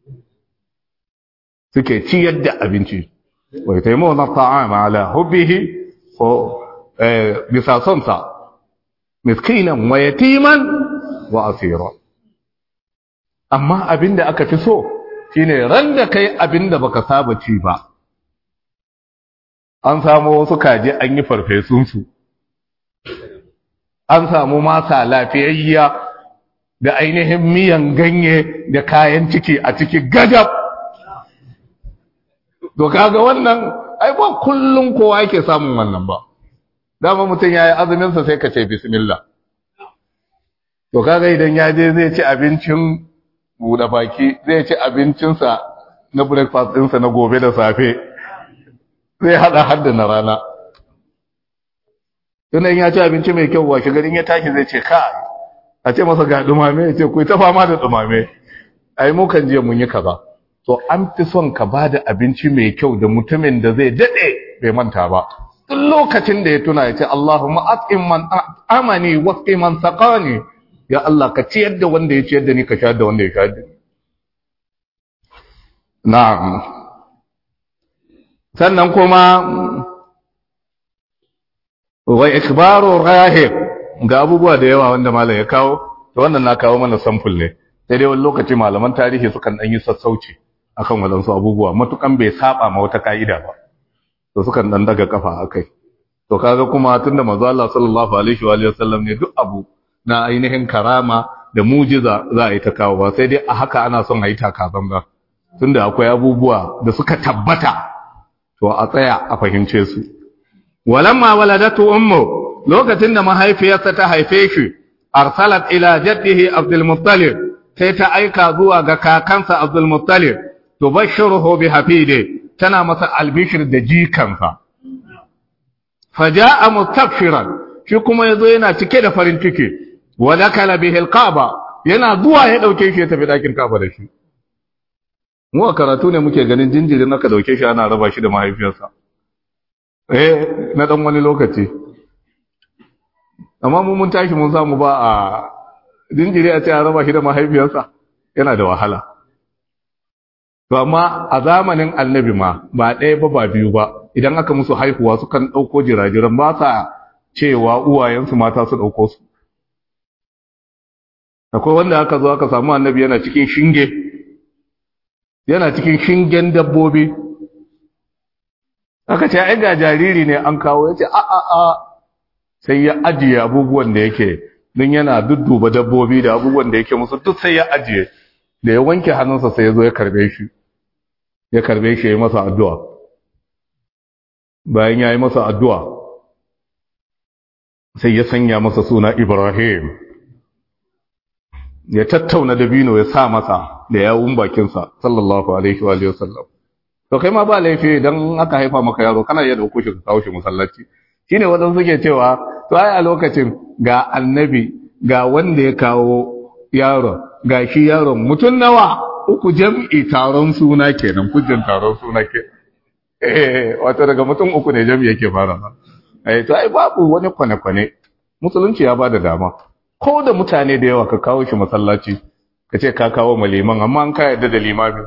suke ciyar da abinci wai taimo na ta'ama ala hubbihi ko bisa sonsa miskinan wa yatiman wa asira amma abinda aka fi so shine ran da kai abinda baka saba ci ba an samu wasu kaji an yi farfesunsu an samu masa lafiyayya da ainihin miyan ganye da kayan ciki a ciki gajab to kaga wannan ai ba kullum kowa yake samun wannan ba dama mutum ya yi azuminsa sai ka ce bismillah to kaga idan ya je zai ci abincin buɗe baki zai ci abincinsa na breakfast ɗinsa na gobe da safe zai haɗa hadda na rana tunan ya ci abinci mai kyau washe garin ya tashi zai ce ka a ce masa ga dumame ya ce ku ta fama da dumame ai mu kan je mun yi kaza to an fi son ka ba da abinci mai kyau da mutumin da zai daɗe bai manta ba duk lokacin da ya tuna ya ce Allahumma at'im man amani wasqi man saqani ya Allah ka ciyar da wanda ya ciyar da ni ka shayar da wanda ya shayar da ni na'am sannan kuma wa ikbaru rahib ga abubuwa da yawa wanda malam ya kawo to wannan na kawo mana sample ne sai dai wani lokaci malaman tarihi sukan dan yi sassauci akan wadansu abubuwa matukan bai saba ma wata ka'ida ba to sukan dan daga kafa akai to kaga kuma tunda manzo Allah sallallahu alaihi wa sallam ne duk abu na ainihin karama da mujiza za a yi ta kawo ba sai dai a haka ana son a yi takaban ba tunda akwai abubuwa da suka tabbata to a tsaya a fahimce su walamma waladatu ummu lokacin da mahaifiyarsa ta haife shi arsalat ila jaddihi abdul muttalib sai ta aika zuwa ga kakansa abdul muttalib tubashshiruhu bi hafide tana masa albishir da jikansa faja'a mustabshiran shi kuma yazo yana cike da farin ciki wa dakala bihi alqaba yana zuwa ya dauke shi ya tafi dakin kaba da shi mu a karatu ne muke ganin jinjirin aka dauke shi ana raba shi da mahaifiyarsa eh na dan wani lokaci amma mu mun tashi mun samu ba a jinjiri a ce a raba shi da mahaifiyarsa yana da wahala to amma a zamanin annabi ma ba ɗaya ba ba biyu ba idan aka musu haihuwa sukan ɗauko jirajiran ba sa cewa uwayensu mata su ɗauko su akwai wanda aka zo aka samu annabi yana cikin shinge yana cikin shingen dabbobi aka ce ai ga jariri ne an kawo ya ce a a a sai ya ajiye abubuwan da yake don yana dudduba dabbobi da abubuwan da yake musu duk sai ya ajiye da ya wanke hannunsa sai ya zo ya karbe shi ya karbe shi ya yi masa addu'a bayan ya yi masa addu'a sai ya sanya masa suna Ibrahim ya tattauna dabino ya sa masa da yawun bakinsa sallallahu alaihi wa sallam to kai ma ba laifi idan aka haifa maka yaro kana iya dauko shi ka kawo shi musallaci shine wadan suke cewa to ai a lokacin ga annabi ga wanda ya kawo yaro ga shi yaron mutun nawa uku jam'i taron suna kenan kujin taron suna ke eh wato daga mutum uku ne jam'i yake fara eh to ai babu wani kwane-kwane musulunci ya bada dama ko da mutane da yawa ka kawo shi masallaci ka ce ka kawo ma liman amma an ka yarda da limami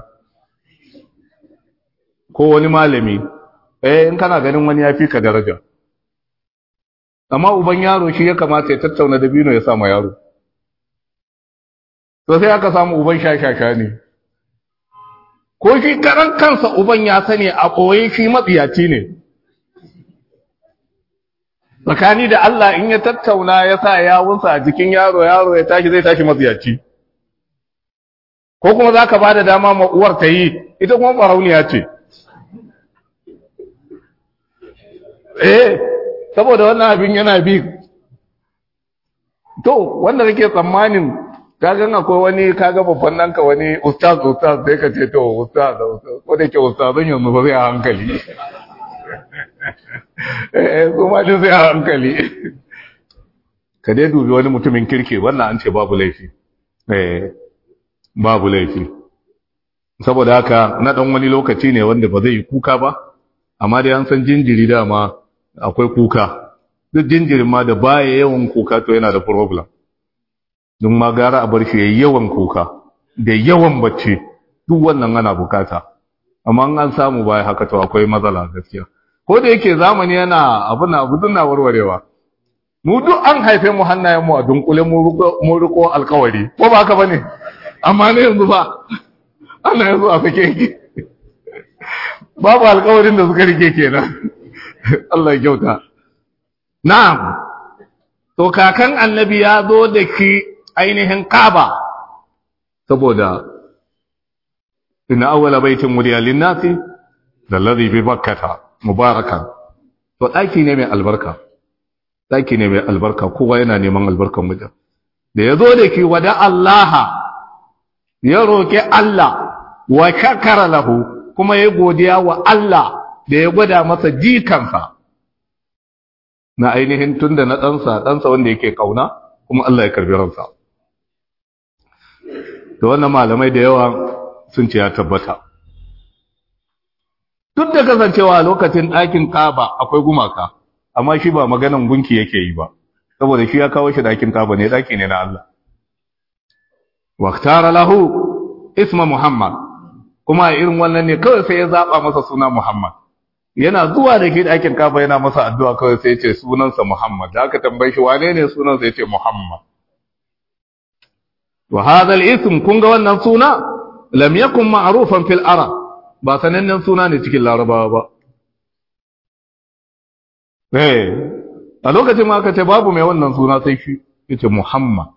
ko wani malami eh in kana ganin wani ya fi ka daraja amma uban yaro shi ya kamata ya tattauna da bino ya sa ma yaro to sai aka samu uban shashasha ne ko shi karan kansa uban ya sani a ɓoye shi matsiyaci ne tsakani da Allah in ya tattauna ya sa yawunsa a jikin yaro yaro ya tashi zai tashi matsiyaci ko kuma za ka ba da dama ma uwar ta yi ita kuma ɓarauniya ce eh saboda wannan abin yana bi to wanda kake tsammanin kagan akwai wani kaga babban nanka wani ustaz ustaz sai ka ce to ustaz ko da ke ustazan yanzu ba zai a hankali eh kuma da sai a hankali ka dai dubi wani mutumin kirki wannan an ce babu laifi eh babu laifi saboda haka na dan wani lokaci ne wanda ba zai yi kuka ba amma dai an san jinjiri dama akwai kuka duk jinjirin ma da baya yawan kuka to yana da problem don ma gara a bar shi yayi yawan kuka da yawan bacci duk wannan ana bukata amma an samu baya haka to akwai matsala gaskiya ko da yake zamani yana abin abu na warwarewa mu duk an haife mu hannayen mu a dunkule mu riko alkawari ko ba haka bane amma ne yanzu ba ana yanzu a fake yake babu alkawarin da suka rike kenan Allah ya kyauta na'am to kakan annabi ya zo da ki ainihin Kaaba saboda inna awwala baitin wudiya lin-nasi alladhi bi bakkata mubarakan to daki ne mai albarka daki ne mai albarka kowa yana neman albarkan wajen da yazo da ki wada Allah ya roki Allah wa shakara lahu kuma ya godiya wa Allah da ya gwada masa jikansa na ainihin tunda na ɗansa ɗansa wanda yake kauna kuma Allah ya karbi ransa da wannan malamai da yawa sun ce ya tabbata duk da kasancewa a lokacin ɗakin kaba akwai gumaka amma shi ba maganan gunki yake yi ba saboda shi ya kawo shi ɗakin kaba ne ɗaki ne na Allah waktara lahu isma muhammad kuma irin wannan ne kawai sai ya zaɓa masa suna muhammad yana zuwa da ke ɗakin kaba yana masa addu'a kawai sai ce sunansa muhammad da aka tambaye shi wane ne sunansa ya ce muhammad wa hadha al-ism kun ga wannan suna lam yakun ma'rufan fil arab ba sanannen suna ne cikin larabawa ba eh a lokacin ma aka ce babu mai wannan suna sai shi yace muhammad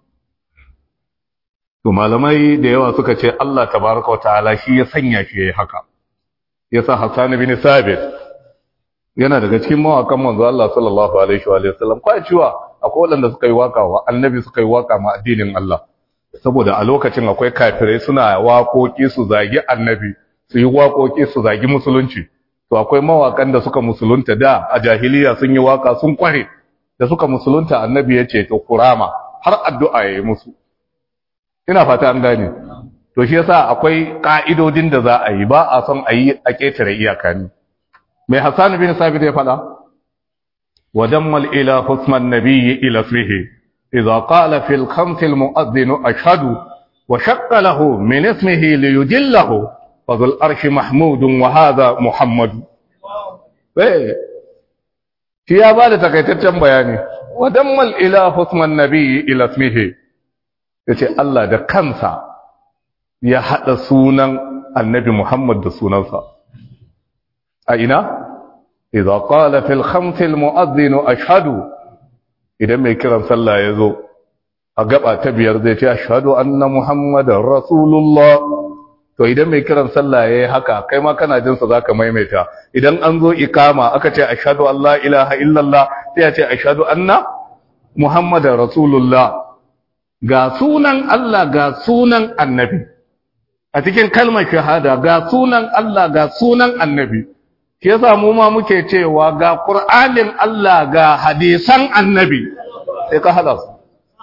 to malamai da yawa suka ce Allah tabaraka wataala shi ya sanya shi yayi haka yasa Hassan bin Sabit yana daga cikin mawakan manzo Allah sallallahu alaihi wa sallam kai cewa akwai wanda suka yi waka wa annabi suka yi waka ma addinin Allah saboda a lokacin akwai kafirai suna waƙoƙi su zagi annabi su yi waƙoƙi su zagi musulunci to akwai mawakan da suka musulunta da a jahiliya sun yi waka sun kware da suka musulunta annabi ya ce to kurama har addu'a ya yi musu ina fata an gane to shi yasa akwai ka'idodin da za a yi ba a son a yi a ƙetare iyaka ne mai hassan bin sabit ya faɗa wa dammal ila husman nabiyyi ila ismihi idza qala fil khams al mu'adhdhin ashhadu wa shaqqa lahu min ismihi li yudillahu fa dhul arshi mahmudun wa hadha muhammad eh shi ya bada takaitaccen bayani wa dammal ila husman nabiyyi ila ismihi yace Allah da kansa ya hada sunan annabi Muhammad da sunansa a ina idza qala fil khams al mu'adhdhin ashhadu idan mai kiran sallah yazo a gaba ta biyar zai ce ashhadu anna muhammadar rasulullah to idan mai kiran sallah yayi haka kai ma kana jin sa zaka maimaita idan an zo ikama aka ce ashhadu an la ilaha illallah sai ya ce ashhadu anna muhammadar rasulullah ga sunan Allah ga sunan annabi a cikin kalmar shahada ga sunan Allah ga sunan annabi shi yasa mu ma muke cewa ga Qur'anin Allah ga hadisan annabi sai ka hada su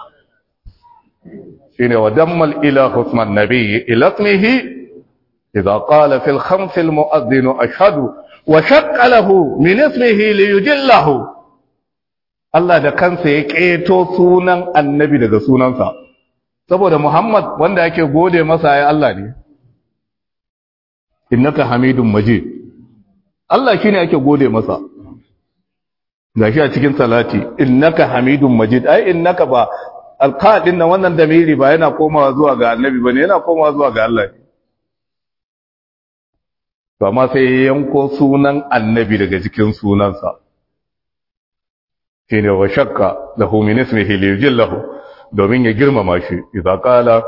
shine wa dammal ila husman nabi ila ismihi idza qala fil khams al mu'adhdhin ashhadu wa shaqqa lahu min ismihi li yujillahu Allah da kansa ya keto sunan annabi daga sunansa saboda Muhammad wanda yake gode masa ya Allah ne innaka hamidun majid Allah shine ake gode masa gashi a cikin salati innaka hamidun majid ai innaka ba alqadin nan wannan damiri ba yana komawa zuwa ga annabi bane yana komawa zuwa ga Allah to amma sai ya yanko sunan annabi daga cikin sunansa shine wa shakka lahu min ismihi li yujillahu domin ya girmama shi idza qala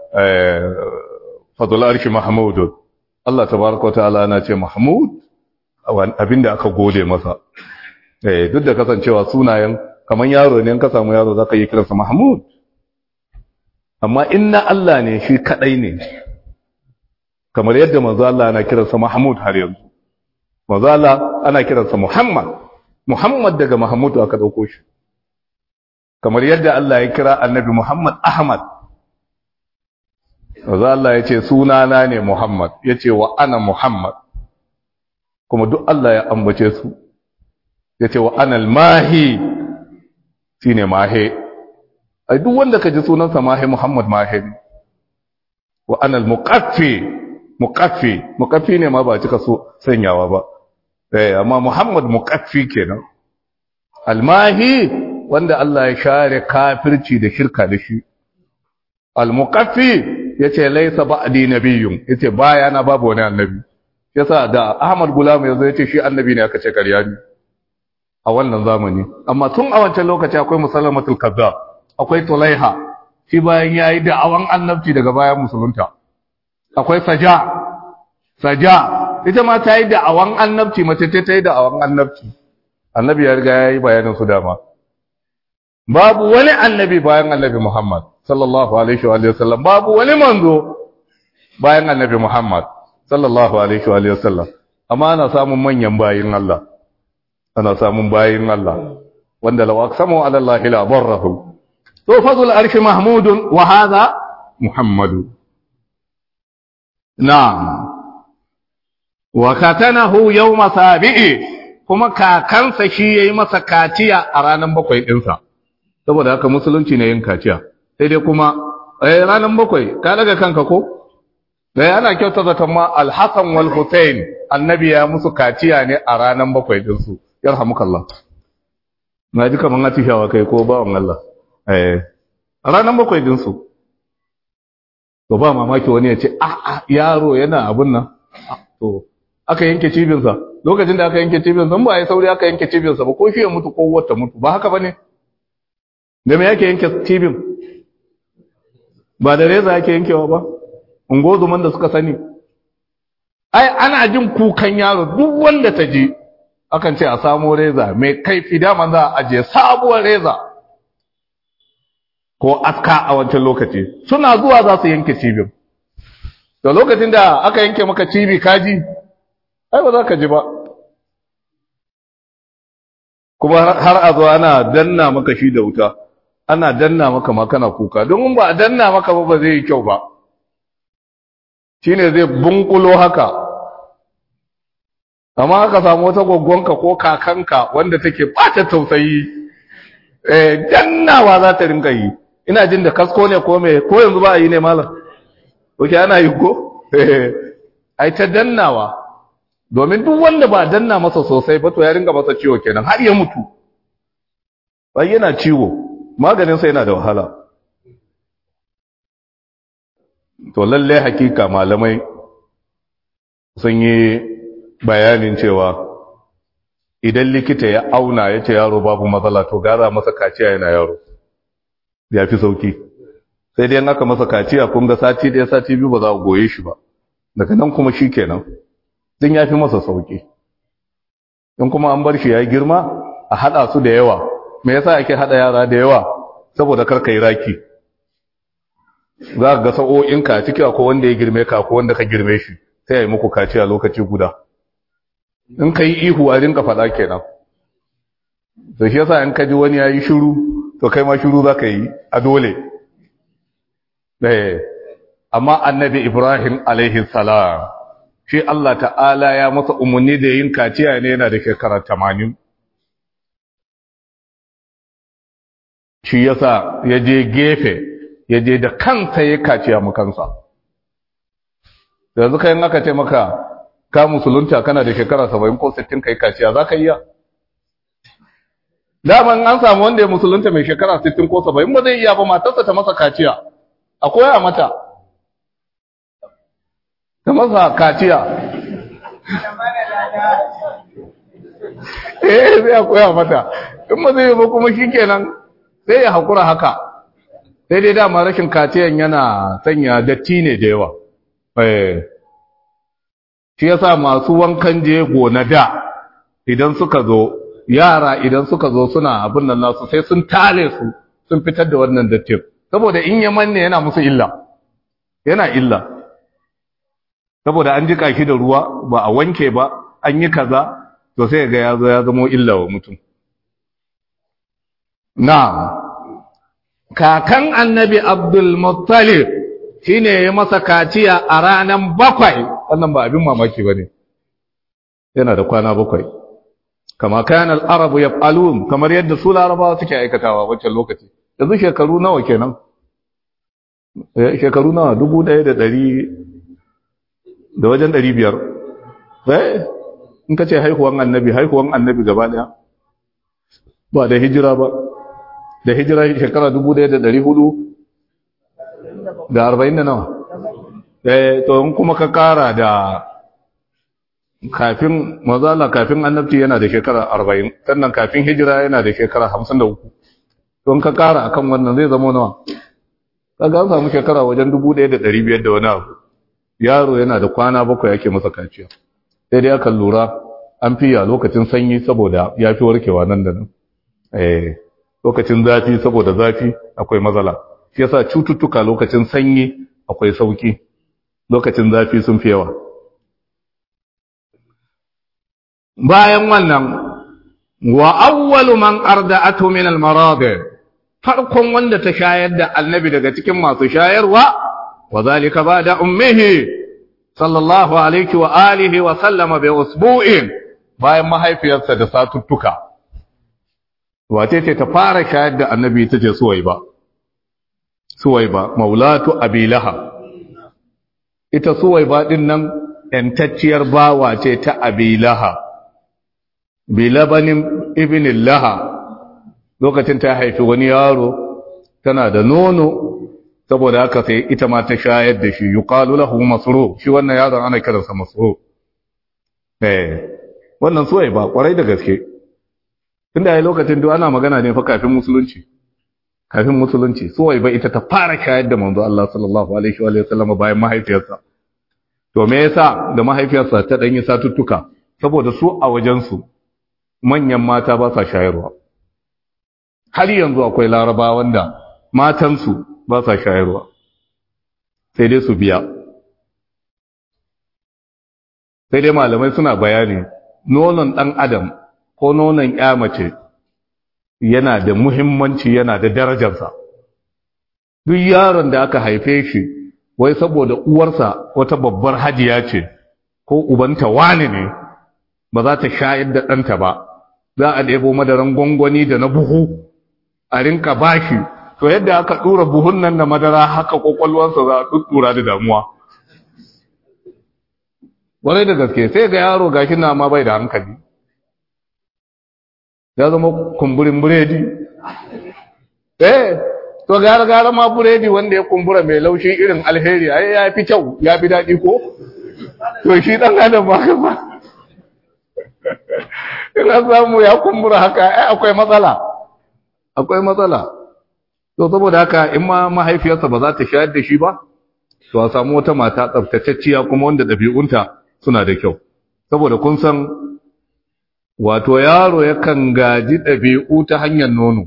fadl arshi mahmud Allah tabaaraka ta'ala na ce mahmud abinda aka gode masa eh duk da kasancewa sunayen kaman yaro ne ka samu yaro zaka yi kiransa mahmud amma inna Allah ne shi kadai ne kamar yadda manzo Allah ana kiransa mahmud har yanzu manzo Allah ana kiransa muhammad muhammad daga mahmud aka dauko shi kamar yadda Allah ya kira annabi muhammad ahmad manzo Allah ya ce sunana ne muhammad ya ce wa ana muhammad kuma duk Allah ya ambace su ya ce wa anal mahi shi ne mahe ai duk wanda ka ji sunansa mahe muhammad mahe ne wa anal muqaffi muqaffi muqaffi ne ma ba cika so sanyawa ba eh amma muhammad muqaffi kenan almahi wanda Allah ya share kafirci da shirka da shi almuqaffi yace laysa ba'di nabiyyun yace baya na babu wani annabi yasa da Ahmad Gulam yazo yace shi annabi ne aka ce ƙarya ne a wannan zamani amma tun a wancan lokaci akwai musallamatul kazzab akwai tulaiha shi bayan ya yi da'awan annabci daga bayan musulunta akwai saja saja ita ma ta yi da'awan annabci mace ta ta yi da'awan annabci annabi ya riga ya yi bayanin su dama babu wani annabi bayan annabi muhammad sallallahu alaihi wa sallam babu wani manzo bayan annabi muhammad sallallahu alaihi wa sallam amma ana samun manyan bayin Allah ana samun bayin Allah wanda law aqsamu ala Allah la barrahu to fadl arshi mahmudun wa hadha muhammadu na'am wa katanahu yawma sabi'i kuma kakansa shi yayi masa kaciya a ranar bakwai dinsa saboda haka musulunci ne yin kaciya sai dai kuma eh ranar bakwai ka daga kanka ko dai ana kyauta zaton ma al-Hasan wal Hussein annabi ya musu kaciya ne a ranar bakwai dinsu yarhamukallah na ji kaman atishawa kai ko bawan Allah eh a ranar bakwai dinsu to ba mamaki wani ya ce a a yaro yana abun nan to aka yanke cibinsa lokacin da aka yanke cibinsa ba ya sauri aka yanke cibinsa ba ko shi ya mutu ko wata mutu ba haka bane da me yake yanke cibin ba da reza yake yankewa ba ungozuman da suka sani ai ana jin kukan yaro duk wanda ta ji akan ce a samo reza mai kaifi daman za a ajiye sabuwar reza ko aska a wancan lokaci suna zuwa za su yanke cibin da lokacin da aka yanke maka cibi kaji ai ba za ka ji ba kuma har a zo ana danna maka shi da wuta ana danna maka ma kana kuka don ba a danna maka ba ba zai yi kyau ba shine zai bunkulo haka amma aka samu wata gwaggwanka ko kakanka wanda take bata tausayi eh dannawa za ta rinka yi ina jin da kasko ne ko me ko yanzu ba a yi ne malam oke ana yi ko ai ta dannawa domin duk wanda ba danna masa sosai ba to ya ringa masa ciwo kenan har ya mutu bai yana ciwo maganin sa yana da wahala to lalle hakika malamai sun yi bayanin cewa idan likita ya auna ya ce yaro babu matsala to gara masa kaciya yana yaro ya fi sauki sai dai aka masa kaciya kun ga sati ɗaya sati biyu ba za a goye shi ba daga nan kuma shi kenan din ya fi masa sauki in kuma an bar shi ya girma a haɗa su da yawa me yasa ake haɗa yara da yawa saboda kar yi raki za ka ga sa'o'inka a ciki akwai wanda ya girme ka ko wanda ka girme shi sai ya yi muku kaciya lokaci guda in ka yi ihu a rinka faɗa kenan to shi yasa in ka ji wani ya yi shiru to kai ma shiru za ka yi a dole amma annabi ibrahim alaihi salam shi Allah ta'ala ya masa umarni da yin kaciya ne yana da shekara tamanin shi yasa ya je gefe ya je da kansa ya kaciya makansa yanzu kayan aka ce maka ka musulunta kana da shekara saba'in ko sittin ka yi kaciya za ka iya daman an samu wanda ya musulunta mai shekara sittin ko saba'in ba zai iya ba matarsa ta masa kaciya a koya mata ta masa kaciya eh zai a koya mata in ba zai yi ba kuma shi kenan sai ya haƙura haka sai dai dama rashin kaciyan yana sanya datti ne da yawa shi yasa masu wankan jego na da idan suka zo yara idan suka zo suna abin nan nasu sai sun tare su sun fitar da wannan dattin saboda in ya manne yana musu illa yana illa saboda an jika shi da ruwa ba a wanke ba an yi kaza to sai ga ya zo ya zama illa wa mutum na kakan annabi abdul muttalib shine ya masa kaciya a ranar bakwai wannan ba abin mamaki ba ne yana da kwana bakwai kama kayan al'arabu ya falun kamar yadda su larabawa suke aikatawa wancan lokaci yanzu shekaru nawa kenan shekaru nawa dubu ɗaya da ɗari da wajen ɗari biyar in ka ce haihuwan annabi haihuwan annabi gaba ɗaya ba da hijira ba da hijira shekara dubu ɗaya da ɗari hudu da arba'in da nawa to in kuma ka kara da kafin mazala kafin annabci yana da shekara arba'in sannan kafin hijira yana da shekara hamsin da uku don ka kara akan wannan zai zama nawa kaga an samu shekara wajen 1500 da wani abu yaro yana da kwana bakwai yake masa kaciya sai dai aka lura an fiya lokacin sanyi saboda ya fi warkewa nan da nan eh lokacin zafi saboda zafi akwai matsala shi yasa cututtuka lokacin sanyi akwai sauki lokacin zafi sun fi yawa bayan wannan wa awwalu man arda'atu min al-maradi farkon wanda ta shayar da annabi daga cikin masu shayarwa wa zalika ba'da ummihi sallallahu alaihi wa alihi wa sallama bi usbu'in bayan mahaifiyarsa da satuttuka wace ce ta fara shayar da annabi ita ce suwaiba suwaiba maulatu abi lahab ita suwaiba din nan yantacciyar bawa ce ta abi lahab bilabanin ibn laha lokacin ta haifi wani yaro tana da nono saboda haka sai ita ma ta shayar da shi yuqalu lahu masru shi wannan yaron ana kiransa masru eh wannan suwai ba kwarai da gaske tunda yayin lokacin duk ana magana ne fa kafin musulunci kafin musulunci suwai ba ita ta fara shayar da manzo Allah sallallahu alaihi wa sallam bayan mahaifiyarsa to me yasa da mahaifiyarsa ta danyi satuttuka saboda su a wajen su manyan mata ba sa shayarwa har yanzu akwai laraba wanda matansu ba sa shayarwa sai dai su biya sai dai malamai suna bayani nonon ɗan adam ko nonon ya mace yana da muhimmanci yana da darajarsa duk yaron da aka haife shi wai saboda uwarsa wata babbar hajiya ce ko ubanta wani ne ba za ta shayar da ɗanta ba za a ɗebo madaran gwangwani da na buhu a rinka bashi to yadda aka ɗura buhun nan da madara haka ƙwaƙwalwarsa za a ɗuɗɗura da damuwa warai da gaske sai ga yaro gashi na ma bai da hankali ya zama kumburin buredi eh to gara gara ma buredi wanda ya kumbura mai laushi irin alheri ai ya fi kyau ya fi daɗi ko to shi ɗan adam ba ka ba ina samu ya kumbura haka ai akwai matsala akwai matsala to saboda haka in ma mahaifiyarsa ba za ta shayar da shi ba to a samu wata mata tsaftatacciya kuma wanda ɗabi'unta suna da kyau saboda kun san wato yaro yakan gaji ɗabi'u ta hanyar nono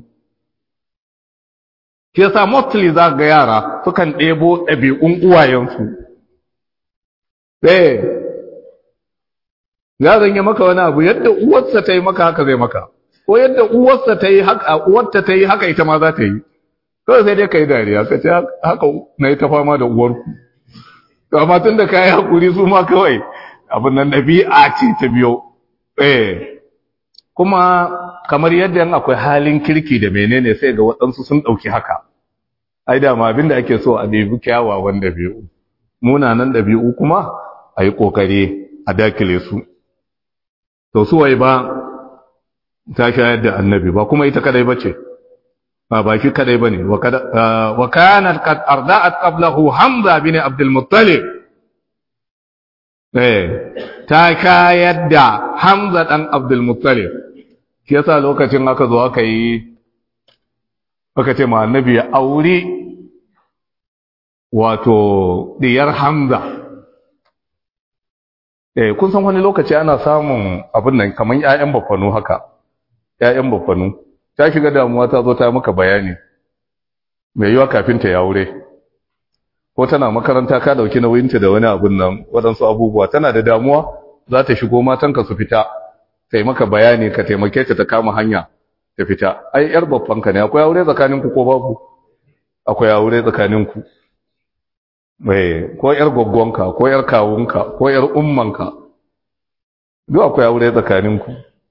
shi yasa mostly za ga yara sukan ɗebo ɗabi'un uwayensu eh yaron ya maka wani abu yadda uwarsa ta yi maka haka zai maka ko yadda uwarsa ta yi haka uwarta ta yi haka ita ma za ta yi kawai sai dai ka yi dariya ka ce haka na yi ta fama da uwarku to amma tun da ka yi haƙuri su ma kawai abin nan ɗabi'a ce ta biyo eh kuma kamar yadda yan akwai halin kirki da menene sai ga waɗansu sun ɗauki haka ai da ma abin da ake so a ɗabi kyawawan ɗabi'u munanan ɗabi'u kuma a yi ƙoƙari a dakile su to su wai ba ta shayar da annabi ba kuma ita kadai bace ba ba shi kadai bane wa kanat qad arda'at qablahu hamza bin abdul muttalib eh ta shayar da hamza dan abdul muttalib shi yasa lokacin aka zo aka yi aka ce ma annabi ya auri wato diyar hamza eh kun san wani lokaci ana samun abin nan kaman ƴaƴan bafanu haka ƴaƴan bafanu ta shiga damuwa ta zo ta maka bayani mai yiwa kafin ta aure ko tana makaranta ka dauki nauyinta da wani abun nan waɗansu abubuwa tana da damuwa za ta shigo matanka su fita sai maka bayani ka taimake ta ta kama hanya ta fita ai yar babbanka ne akwai aure tsakaninku ko babu akwai aure tsakaninku ko ‘yar gwaggwanka, ko ‘yar kawunka, ko ‘yar ummanka, duk akwai aure tsakaninku.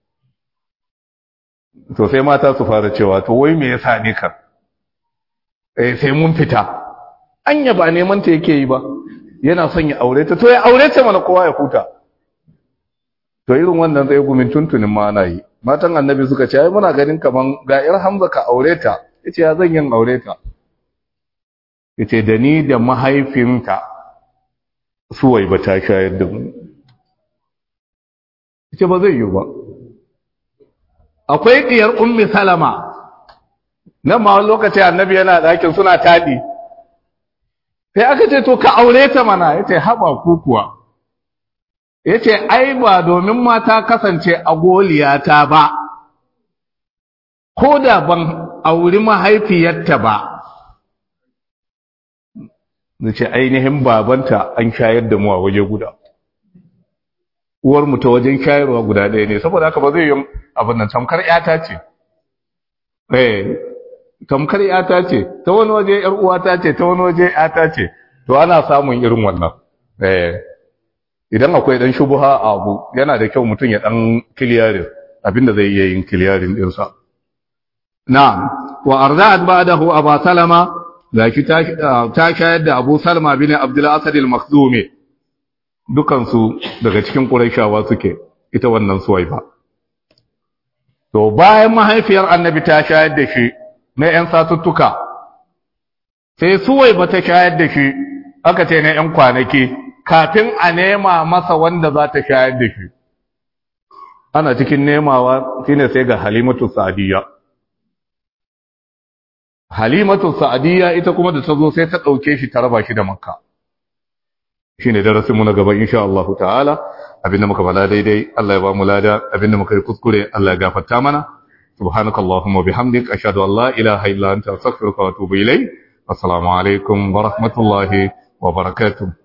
To sai mata su fara cewa, to wai me yasa ne ka? Eh sai mun fita. Anya ba neman ta yake yi ba, yana son ya aure ta, to ya aure ta mana kowa ya huta. To irin wannan zai gumin tuntunin ma ana yi. Matan annabi suka ce, ai muna ganin kaman ga ‘yar Hamza ka aure ta, ya ce ya zan yin aure ta. yace da ni da mahaifinta suwai ba ta shayar da mu yace ba zai yi ba akwai diyar ummi salama nan ma wani lokaci annabi yana ɗakin suna taɗi sai aka ce to ka aure ta mana yace haba ku kuwa yace ai ba domin mata kasance a goliyata ba ko da ban auri mahaifiyarta ba nace ainihin babanta an shayar da mu a waje guda uwar mu ta wajen shayarwa guda ɗaya ne saboda haka ba zai yi abin nan tamkar ƴata ce eh tamkar ƴata ce ta wani waje ƴar uwata ce ta wani waje ƴata ce to ana samun irin wannan eh idan akwai dan shubuha a abu yana da kyau mutum ya dan kiliyarin abinda zai iya yin kiliyarin dinsa na'am wa arda'at ba'dahu aba salama zaki ta ta shayar da abu salama bin abdul asad al-makhzumi dukan su daga cikin quraishawa suke ita wannan suwaiba to bayan mahaifiyar annabi ta shayar da shi na yan satuttuka sai suwaiba ta shayar da shi aka ce na yan kwanaki kafin a nema masa wanda za ta shayar da shi ana cikin nemawa shine sai ga halimatu sa'adiyya halimatu sa'adiyya ita kuma da ta zo sai ta ɗauke shi ta raba shi da makka shine darasinmu na gaba insha Allah ta'ala abinda muka bala daidai Allah ya ba mu lada abinda muka yi kuskure Allah ya gafarta mana subhanakallahumma bihamdik ashhadu an la ilaha illa anta astaghfiruka wa atubu ilayk assalamu alaikum wa rahmatullahi wa barakatuh